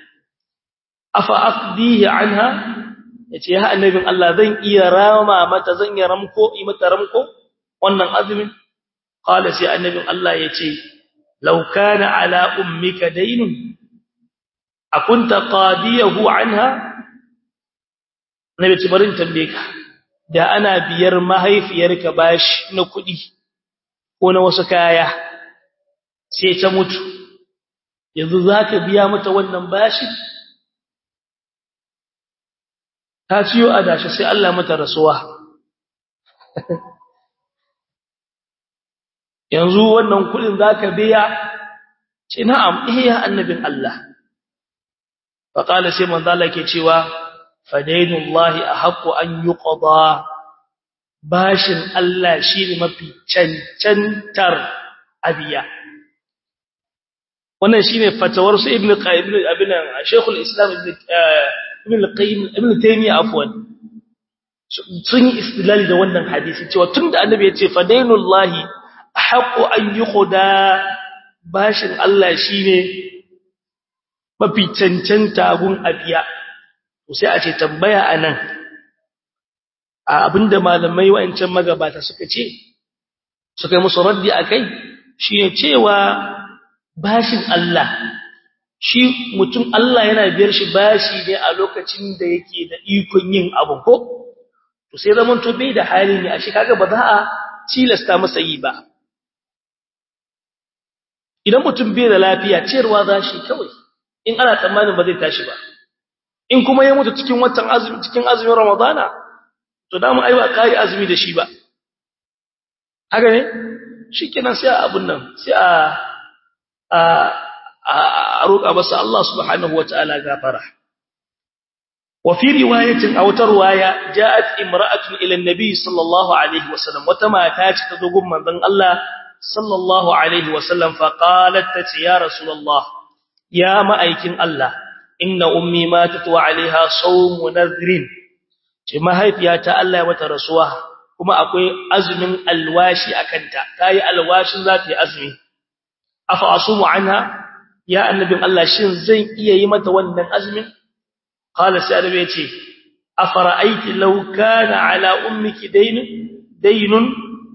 Afa aqdihi anha yace ya annabin Allah zan iya rama mata zan iya ramko yi mata ramko wannan azumin qala sai annabin Allah yace law kana ala ummika daynun akunta qadiyahu anha nabi barin tambaye ka da ana biyar mahaifiyarka bashi na kudi ko na wasu kaya sai ta mutu yanzu zaka biya mata wannan bashi ta ciyo adashi sai Allah mata rasuwa yanzu wannan kudin zaka biya ce na'am eh ya annabin Allah fa qala sai manzo Allah ke cewa fadainullahi ahqqu an yuqda bashin Allah shine mafi cancantar abiya wannan shine fatawar su ibnu qayyim ibn shaykhul islam ibn ibn al-qayyim ibn taymiya afwan sun yi istilali da wannan hadisi cewa tunda annabi ya ce fadainullahi haqqu an yuqda bashin Allah shine mafi cancanta gun abiya to sai a ce tambaya anan abinda malamai wa'ancan magabata suka ce suka yi musu raddi akai shine cewa bashin Allah shi mutum Allah yana biyar shi bashi ne a lokacin da yake da ikon yin abu ko to sai zaman to bai da hali ne a shi kaga ba za a tilasta masa yi ba idan mutum bai da lafiya ciyarwa za shi kawai in ana tsammanin ba zai tashi ba in kuma ya mutu cikin watan azumi cikin azumin ramadana to da mu ai ba kai azumi da shi ba haka ne shikenan sai a abun nan sai a a roƙa masa Allah subhanahu wataala gafara wa fi riwayatin aw tarwaya ja'at imra'atun ila an-nabi sallallahu alaihi wasallam wata mata ce ta zo gun manzon Allah sallallahu alaihi wasallam fa qalat ta ya rasulullah ya ma'aikin Allah inna ummi matat wa alaiha sawm nadhrin ce mahaifiyata Allah ya mata rasuwa kuma akwai azumin alwashi akanta tayi alwashin za ta yi azumi afa asumu anha ya annabin Allah shin zan iya yi mata wannan azumin qala sai annabi yace afara'aiti law kana ala ummiki daynun daynun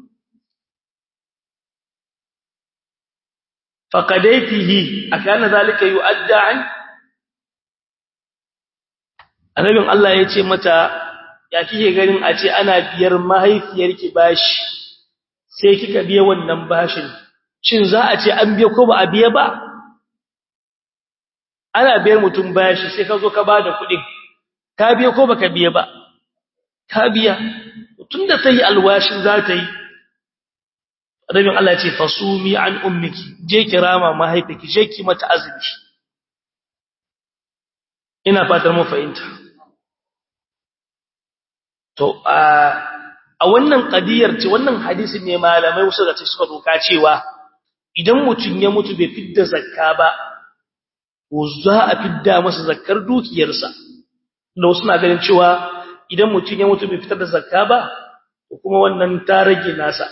faqadaitihi akana zalika yu'adda an annabin Allah yace mata ya kike ganin a ce ana biyar mahaifiyarki bashi sai kika biya wannan bashin shin za a ce an biya ko ba a biya ba ana biyar mutum bashi sai ka zo ka bada kuɗin ka biya ko baka biya ba ka biya tunda sai alwashin za ta yi rabin Allah ce fasumi an ummiki je kirama mahaifiki je ki mata azumi ina fatar mu fahimta to a wannan kadiyar ce wannan hadisin ne malamai wasu da suka doka cewa idan mutum ya mutu bai fidda zakka ba ko za a fidda masa zakkar dukiyarsa da wasu na ganin cewa idan mutum ya mutu bai fitar da zakka ba kuma wannan ta rage nasa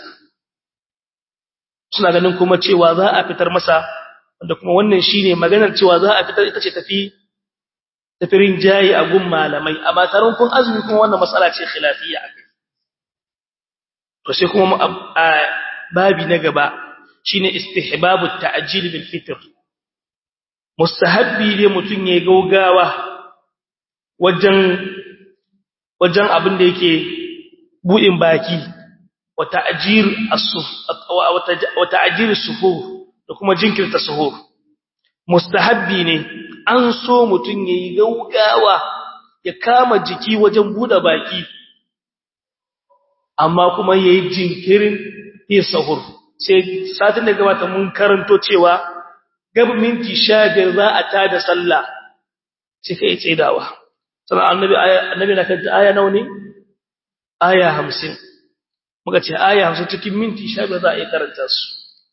suna ganin kuma cewa za a fitar masa wanda kuma wannan shine maganar cewa za a fitar ita ce tafi tafirin jayi a gun malamai amma taron kun azumi kuma wannan matsala ce khilafiyya akai to sai kuma babi na gaba shine istihbabu ta'jil bil fitr mustahabbi ne mutun yayi gaugawa wajen wajen abin da yake budin baki wa ta'jir as-suf wa ta'jir as-suhur da kuma jinkirta suhur mustahabbi ne an so mutun yayi gaugawa ya kama jiki wajen bude baki amma kuma yayi jinkirin yin sahur sai satin da gabata mun karanto cewa gaba minti 15 za a tada sallah sai kai tsaidawa sannan annabi annabi na kanta aya nawa ne aya 50 muka ce aya 50 cikin minti 15 za a yi karanta su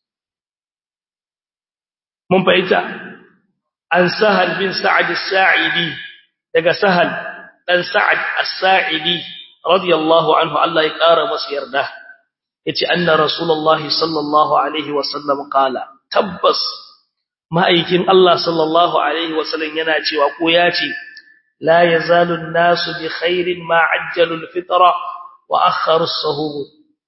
mun fahimta an sahal bin sa'ad as-sa'idi daga sahal dan sa'ad as-sa'idi radiyallahu anhu Allah ya kara masa yarda yace anna rasulullahi sallallahu alaihi wasallam qala tabbas ma'aikin Allah sallallahu alaihi wasallam yana cewa ko yace la yazalu an-nasu bi khairin ma ajjalu al-fitra wa akharu as-suhur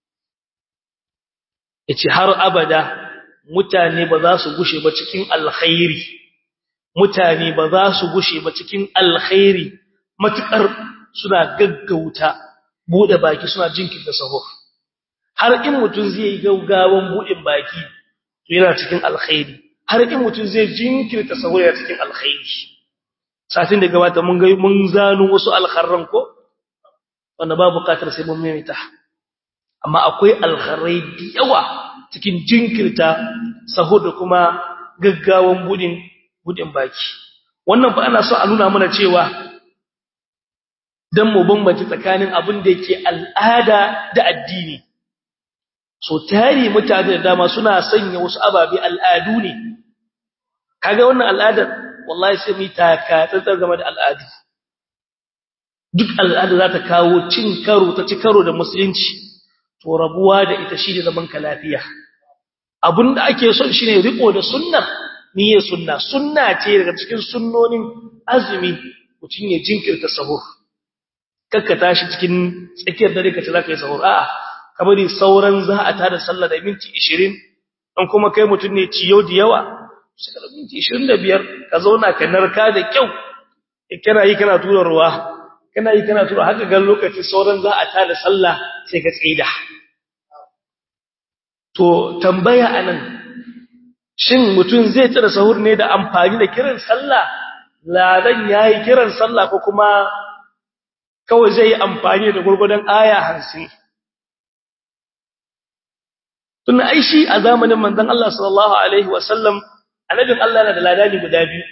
yace har abada mutane ba za su gushe ba cikin alkhairi mutane ba za su gushe ba cikin alkhairi matukar suna gaggauta bude baki suna jinkirta sahur har in mutun zai yi gaugawan budin baki to yana cikin alkhairi har in mutun zai jinkirta sahur yana cikin alkhairi satin da gabata mun ga mun zanu wasu alkharran ko wanda ba bukatar sai mun maimaita amma akwai alkharai da yawa cikin jinkirta sahur da kuma gaggawan budin budin baki wannan fa ana so a nuna mana cewa dan mu bambance tsakanin abin da yake al'ada da addini so tari mutane da dama suna sanya wasu ababe al'adu ne kaga wannan al'adar wallahi sai mu taka tsantsar game da al'adu duk al'ada za ta kawo cin karo ta ci karo da musulunci to rabuwa da ita shi ne zaman ka lafiya abinda ake son shine riko da sunnar niyyar sunna sunna ce daga cikin sunnonin azumi mutum ya jinkirta sahur kakka tashi cikin tsakiyar dare ka ce zaka yi sahur a'a ka bari sauran za a tada sallah da minti 20 dan kuma kai mutum ne ciyo da yawa sai ka minti 25 ka zauna ka narka da kyau kana yi kana tura ruwa kana yi kana tura haka ga lokaci sauran za a tada sallah sai ka tsida to tambaya anan shin mutum zai tsira sahur ne da amfani da kiran sallah ladan yayi kiran sallah ko kuma kawai zai yi amfani da gurgudan aya 50 tun ai shi a zamanin manzon Allah sallallahu alaihi wasallam annabin Allah na da ladani guda biyu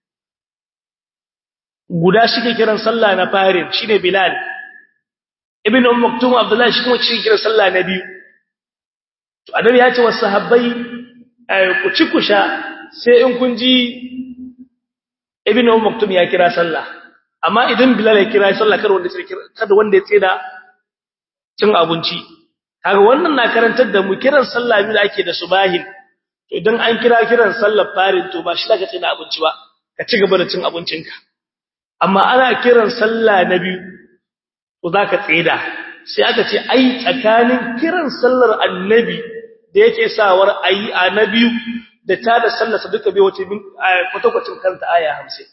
guda shike kiran sallah na farin shine Bilal ibn Umm Maktum Abdullah shi kuma shi kiran sallah na biyu to annabi ya ce wa sahabbai ku ci ku sha sai in kun ji ibn Umm Maktum ya kira sallah amma idan bilal ya kira sallah kar wanda kada wanda ya tsida cin abinci kaga wannan na karantar da mu kiran sallah biyu da ake da subahin to idan an kira kiran sallar farin to ba shi daga tsida abinci ba ka ci gaba da cin abincinka amma ana kiran sallah na biyu to zaka tsida sai aka ce ai tsakanin kiran sallar annabi da yake sawar ayi a na biyu da ta da sallarsa duka bai wace min kwatakwacin kanta aya 50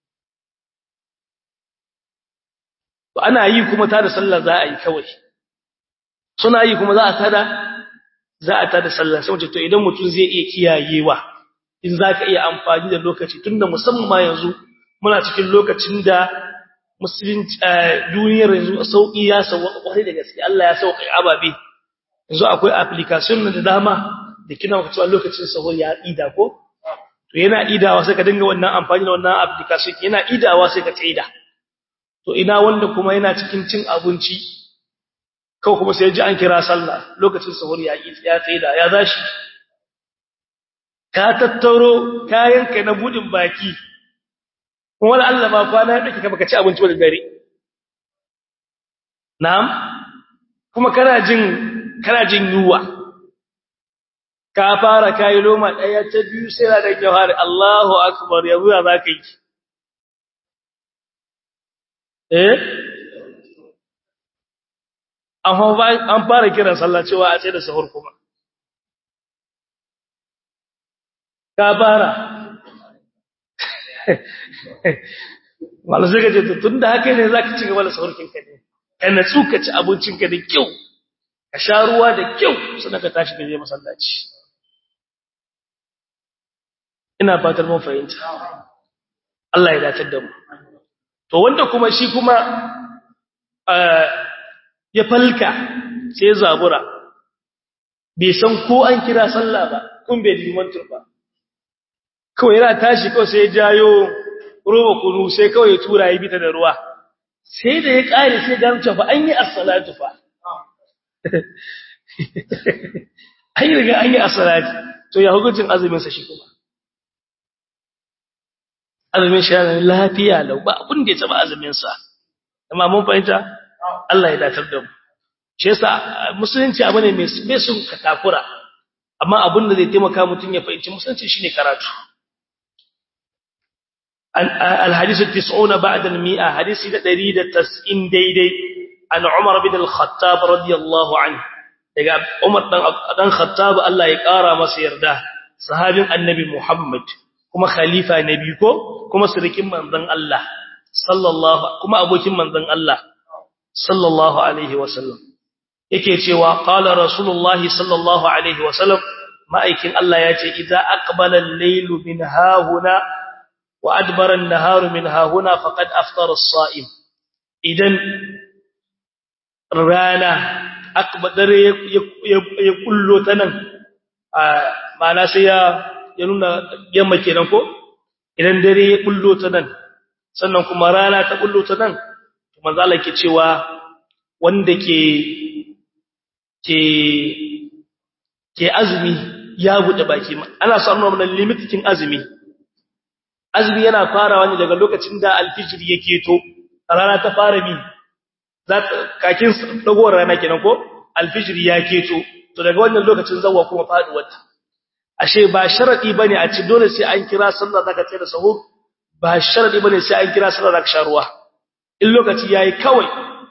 to ana yi kuma ta da sallar za a yi kawai suna yi kuma za a tada za a tada sallar sai wace to idan mutum zai iya kiyayewa in za ka iya amfani da lokaci tunda musamman ma yanzu muna cikin lokacin da musulunci duniyar yanzu sauki ya sauka kwarai da gaske Allah ya sauka ababe yanzu akwai application da dama da kina ku cewa lokacin sahur ya ida ko to yana idawa sai ka dinga wannan amfani da wannan application yana idawa sai ka tsaida to ina wanda kuma yana cikin cin abinci kawai kuma sai ji an kira sallah lokacin sahur ya yi ya tsaida ya zashi ka tattaro kayanka na budin baki kuma wala Allah ma kwana ya dake ka baka ci abinci ba da dare na'am kuma kana jin kana jin yuwa ka fara kai loma daya ta biyu sai da jawhar Allahu akbar yanzu ya zaka yi eh an fara kiran sallah cewa a tsaye da sahur kuma ka fara wala sai ka ce tun da haka ne za ka ci gaba da sahurkinka ne ka natsu ka ci abincinka da kyau ka sha ruwa da kyau sannan ka tashi ka je masallaci ina fatar mun fahimta Allah ya dace da mu to wanda kuma shi kuma ya falka sai zabura bai san ko an kira sallah ba kun bai limantar ba kawai yana tashi kawai sai ya jayo roba kunu sai kawai ya tura ya bita da ruwa sai da ya kare sai gamce fa an yi as-salatu fa ai riga an yi as-salati to ya hukuncin azumin sa shi kuma azumin shi yana lafiya lau ba abin da ya taba azumin sa amma mun fahimta Allah ya datar da mu shi yasa musulunci abu ne mai sun takura amma abin da zai taimaka mutum ya fahimci musulunci shine karatu الحديث التسعون بعد المئة حديث دريد تسئن ديدي عن عمر بن الخطاب رضي الله عنه daga Umar dan Khattab Allah ya kara masa yarda sahabin Annabi Muhammad kuma khalifa nabi ko kuma sirikin manzon Allah sallallahu kuma abokin manzon Allah sallallahu alaihi wasallam yake cewa qala rasulullah sallallahu alaihi wasallam ma'aikin Allah ya ce idza aqbala al-laylu min hahuna wa adbara an-naharu min hahuna faqad aftara as-sa'im idan rana akbadare ya kullo ta nan ma'ana sai ya ya nuna yamma kenan ko idan dare ya kullo ta nan sannan kuma rana ta kullo ta nan to manzo Allah ke cewa wanda ke ke ke azumi ya bude baki ana son nuna limitikin azumi azumi yana farawa ne daga lokacin da alfijir yake to rana ta fara bi za kakin dagowar rana kenan ko alfijir ya keto to daga wannan lokacin zawwa kuma faduwar ta ashe ba sharadi bane a ci dole sai an kira sallah zaka tsaya da sahur ba sharadi bane sai an kira sallah zaka sha ruwa in lokaci yayi kawai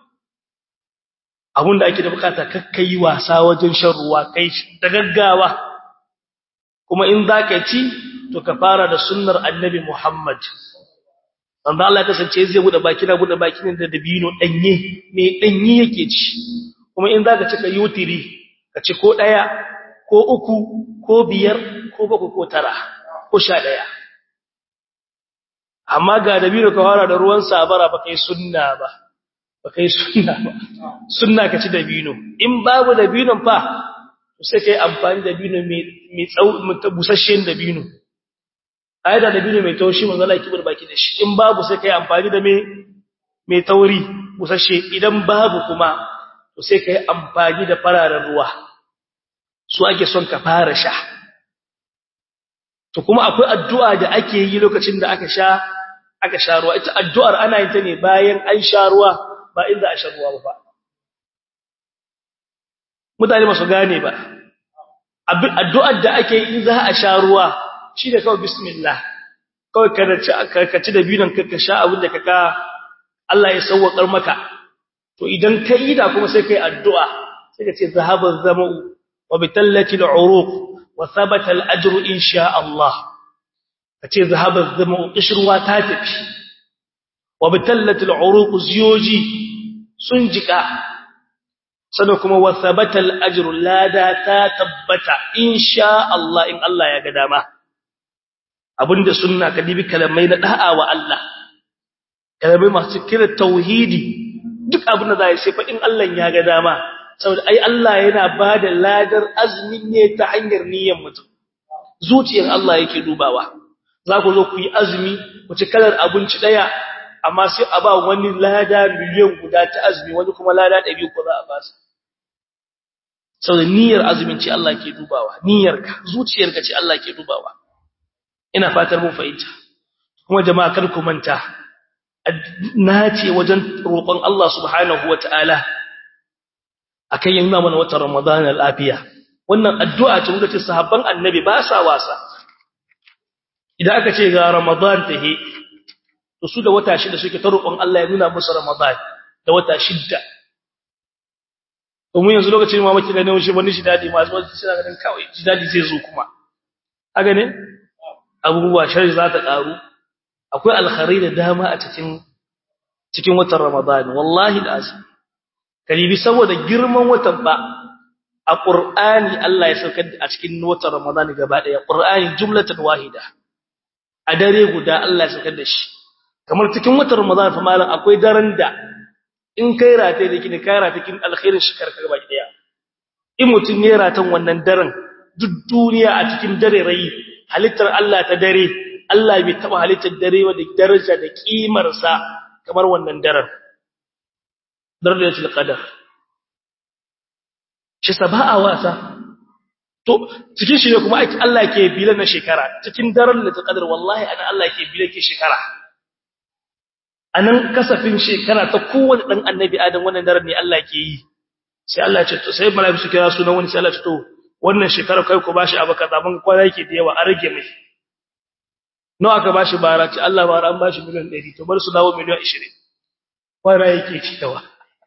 abinda ake da bukata kakkai wasa wajen shan ruwa kai da gaggawa kuma in zaka ci to ka fara da sunnar annabi Muhammad wanda Allah ya kasance zai bude baki na bude baki ne da dabino danye me danye yake ci kuma in zaka cika yutiri ka ci ko daya ko uku ko biyar ko bakwai ko tara ko sha daya amma ga dabino ka fara da ruwan sabara ba kai sunna ba ba kai sunna ba sunna ka ci dabino in babu dabinon fa sai kai amfani da dabino mai mai tsau busasshen dabino ai da dabino mai taushi manzo Allah kibar baki da shi in babu sai kai amfani da mai mai tauri busasshe idan babu kuma to sai kai amfani da fararen ruwa su ake son ka fara sha to kuma akwai addu'a da ake yi lokacin da aka sha aka sha ruwa ita addu'ar ana yin ta ne bayan an sha ruwa ba inda a sha ruwa ba mutane masu gane ba addu'ar da ake yi za a sha ruwa shi da kawai bismillah kawai ka ci da binan ka sha abin da ka Allah ya sauwaƙar maka to idan ka yi da kuma sai kai addu'a sai ka ce zahabar zama'u wa bitallati al'uruq wa thabata al'ajru insha Allah ka ce zahabar zama'u kishruwa ta tafi wa bitallati al'uruq ziyoji sun jika sannan kuma wa thabata al'ajru lada ta tabbata insha Allah in Allah ya ga dama abinda sunna ka dibi kalamai na da'a wa Allah kalamai masu kira tauhidi duk abin da zai sai fa in Allah ya ga dama saboda ai Allah yana bada ladar azmi ne ta hanyar niyyar mutum zuciyar Allah yake dubawa za ku zo ku yi azumi ku ci kalar abinci daya amma sai a ba wani lada miliyan guda ta azumi wani kuma lada 100 ko za a ba su saboda niyyar azumin ce Allah ke dubawa niyyarka zuciyarka ce Allah ke dubawa ina fatar mun fahimta kuma jama'a kar ku manta nace wajen roƙon Allah subhanahu wataala akan yin mana watan Ramadan lafiya wannan addu'a ce wanda ce sahabban annabi ba sa wasa idan aka ce ga Ramadan tahe to su da wata shida suke ta roƙon Allah ya nuna musu Ramadan da wata shida domin yanzu lokacin ma maki ganin shi wani shi dadi masu wasu suna ganin kawai shi dadi zai zo kuma haka ne abubuwa shari za ta ƙaru akwai alkhari da dama a cikin cikin watan Ramadan wallahi lazim kalibi saboda girman watan ba a Qur'ani Allah ya saukar a cikin watan Ramadan gaba daya Qur'ani jumlatan wahida a dare guda Allah ya saukar da shi kamar cikin watan Ramadan fa malam akwai daren da in kai rataye da kini kai rataye kin alkhairin shikar ka gaba daya in mutun ne ratan wannan daren duk duniya a cikin dare rayi halittar Allah ta dare Allah bai taba halittar dare wa da daraja da kimar sa kamar wannan daren darajatul qadar shi saba'a wasa to cikin shi ne kuma ake Allah ke bila na shekara cikin daren da ta qadar wallahi ana Allah ke bila ke shekara anan kasafin shekara ta kowanne dan annabi adam wannan daren ne Allah ke yi sai Allah ya ce to sai malaiku su kira sunan wani sai Allah ya ce to wannan shekara kai ku bashi abu kaza mun kwana yake da yawa a rage mai nawa aka bashi bara ce Allah bara an bashi miliyan 100 to bar su dawo miliyan 20 kwana yake ci dawa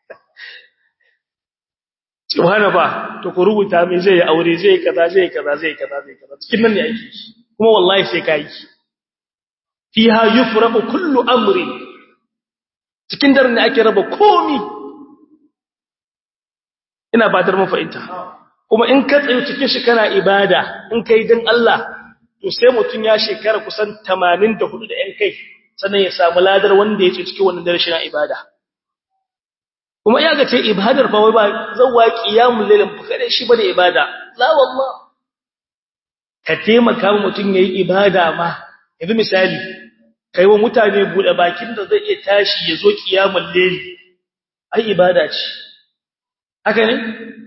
subhana ba to ku rubuta mai zai aure zai kaza zai kaza zai kaza zai kaza cikin nan ne ake kuma wallahi sai kai fiha yufraqu kullu amri cikin daren ne ake raba komi ina batar mun fahimta kuma in ka tsayo cikin shi kana ibada in kai dan Allah to sai mutun ya shekara kusan 84 da yan kai sannan ya samu ladar wanda ya ce cikin wannan dare shi na ibada kuma ya ga ce ibadar fa wai ba zawwa qiyamul lailin fa kada shi bane ibada la wallah ka taimaka mutun yayi ibada ma yanzu misali kai wa mutane bude bakin da zai iya tashi ya zo qiyamul lail ai ibada ce haka ne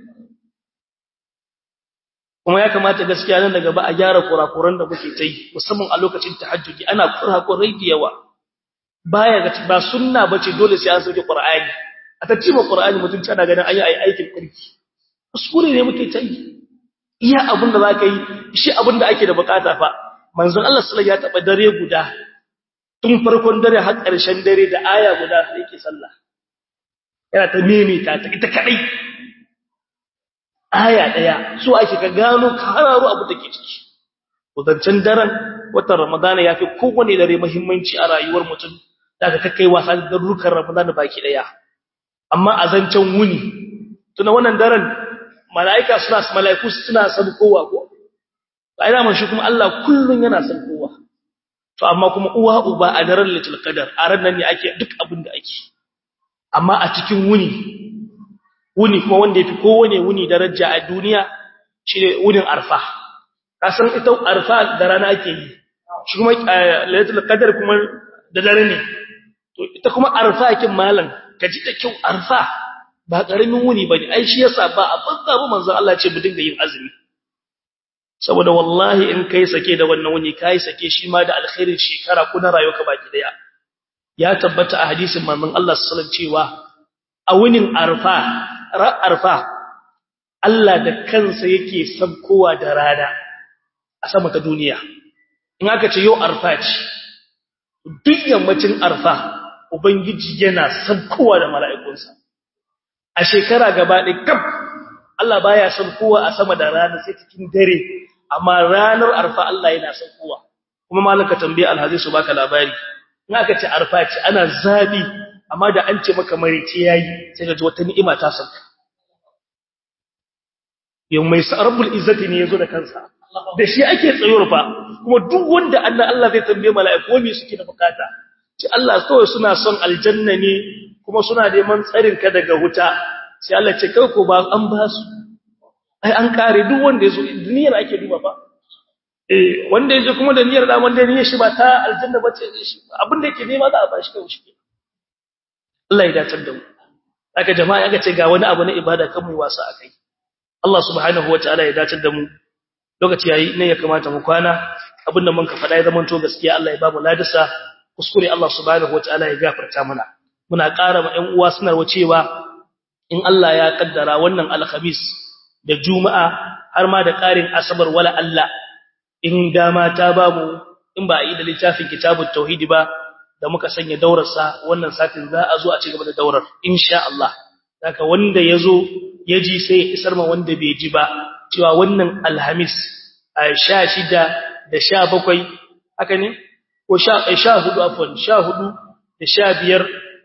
kuma ya kamata gaskiya nan daga ba a gyara kurakuran da muke ta yi musamman a lokacin tahajjudi ana kurakurai da yawa baya ga ba sunna bace dole sai an sauke qur'ani a tattima qur'ani mutum tana ganin ayi ayi aikin kirki kuskure ne muke ta yi iya abin da zaka yi shi abin da ake da bukata fa manzon Allah sallallahu alaihi wasallam ya taba dare guda tun farkon dare har ƙarshen dare da aya guda yake sallah yana ta mimita ta ita kadai aya daya so ake ka gano ka hararo abu da ke ciki kudancin daren watan ramadana yafi kowane dare muhimmanci a rayuwar mutum daga kakkai wasa da rukan ramadana baki daya amma a zancen wuni tuna wannan daren malaika suna malaiku suna san kowa ko ba ina man shi kuma Allah kullun yana san kowa to amma kuma uwa uba a daren litul qadar a ran nan ne ake duk abin da ake amma a cikin wuni wuni kuma wanda yafi kowane wuni daraja a duniya shine wunin arfa kasan ita arfa da rana ake yi shi kuma lailatul qadar kuma da dare ne to ita kuma arfa kin malam kaji da kyau arfa ba karamin wuni bane ai shi yasa ba a banza ba manzon Allah ce mu dinga yin azumi saboda wallahi in kai sake da wannan wuni kai sake shi ma da alkhairin shekara kuna rayuwa baki daya ya tabbata a hadisin manzon Allah sallallahu alaihi cewa a wunin arfa ra arfa Allah da kansa yake sabkowa da rana a sama ta duniya in aka ce yau arfa ce duk yammacin arfa ubangiji yana sabkowa da mala'ikunsa a shekara gaba ɗaya kaf Allah baya sabkowa a sama da rana sai cikin dare amma ranar arfa Allah yana sabkowa kuma malaka tambaye alhazi su baka labari in aka ce arfa ce ana zabi amma da an ce maka marice yayi sai ka ji wata ni'ima ta sauka yau mai rabbul izzati ne yazo da kansa da shi ake tsayuwar fa kuma duk wanda Allah Allah zai tambaye mala'iku me suke da bukata ce Allah kawai suna son aljanna ne kuma suna neman tsarin ka daga wuta sai Allah ce kai ko ba an ba su ai an kare duk wanda yazo duniyar ake duba fa eh wanda yaje kuma da niyyar da wanda niyyar shi ba ta aljanna ba ce shi abin da yake nema za a bashi kai shi Allah ya dace da mu aka jama'a aka ce ga wani abu na ibada kan mu wasa akai Allah subhanahu wataala ya dace da mu lokaci yayi ne ya kamata mu kwana abinda mun ka faɗa ya zama to gaskiya Allah ya ba mu ladisa kuskure Allah subhanahu wataala ya gafarta mana muna ƙara ma ƴan uwa suna cewa in Allah ya kaddara wannan alkhamis da juma'a har ma da ƙarin asabar wala Allah in dama ta ba mu in ba a yi da littafin kitabut tauhidi ba da muka sanya daurarsa wannan satin za a zo a ci gaba da daurar insha Allah haka wanda yazo ya ji sai ya isar ma wanda bai ji ba cewa wannan alhamis a 16 da 17 haka ne ko 14 afwan 14 da 15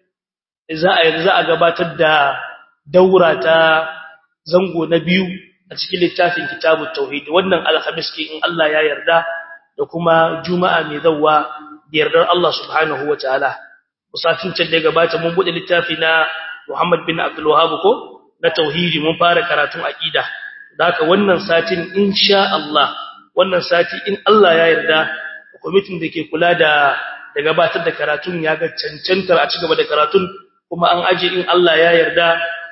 za a za a gabatar da daura ta zango na biyu a cikin littafin kitabut tauhid wannan alhamis ke in Allah ya yarda da kuma juma'a mai zawwa da yardar Allah subhanahu wataala musafin can da gabata mun bude littafi na Muhammad bin Abdul Wahhab ko na tauhidi mun fara karatun aqida haka wannan satin insha Allah wannan sati in Allah ya yarda committee da ke kula da da gabatar da karatun ya ga cancantar a cigaba da karatun kuma an aje in Allah ya yarda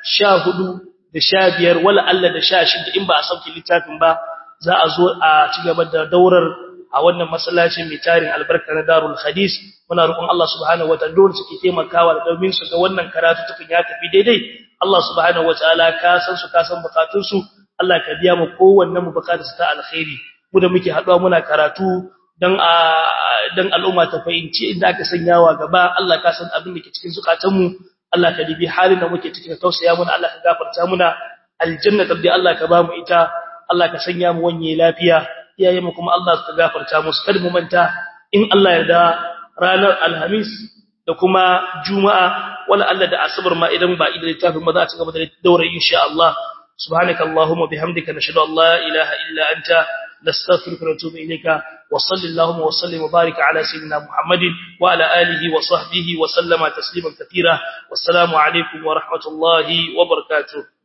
14 da 15 wala Allah da 16 in ba a sauke littafin ba za a zo a cigaba da daurar a wannan masallacin mai tarin albarka na Darul Hadis muna roƙon Allah subhanahu wataala dole suke taimakawa da domin su ga wannan karatu tukan ya tafi daidai Allah subhanahu wataala ka san su ka san bukatun su Allah ka biya mu kowanne mu bukatar ta alkhairi mu da muke haduwa muna karatu dan a dan al'umma ta fahimci inda aka sanyawa gaba Allah ka san abin da ke cikin zukatan mu Allah ka dibi halin da muke ciki ka tausaya muna Allah ka gafarta muna aljanna tabbi Allah ka ba mu ita Allah ka sanya mu wanye lafiya iyaye mu kuma Allah ka gafarta musu kada mu manta in Allah ya da ranar alhamis da kuma juma'a wala Allah da asabar ma idan ba idan littafin ma za a ci gaba da daura insha Allah subhanakallahumma bihamdika nashhadu an la ilaha illa anta nastaghfiruka wa natubu ilayka wa sallallahu wa sallim wa barik ala sayyidina muhammadin wa ala alihi wa sahbihi wa sallama tasliman katira wassalamu alaikum wa rahmatullahi wa barakatuh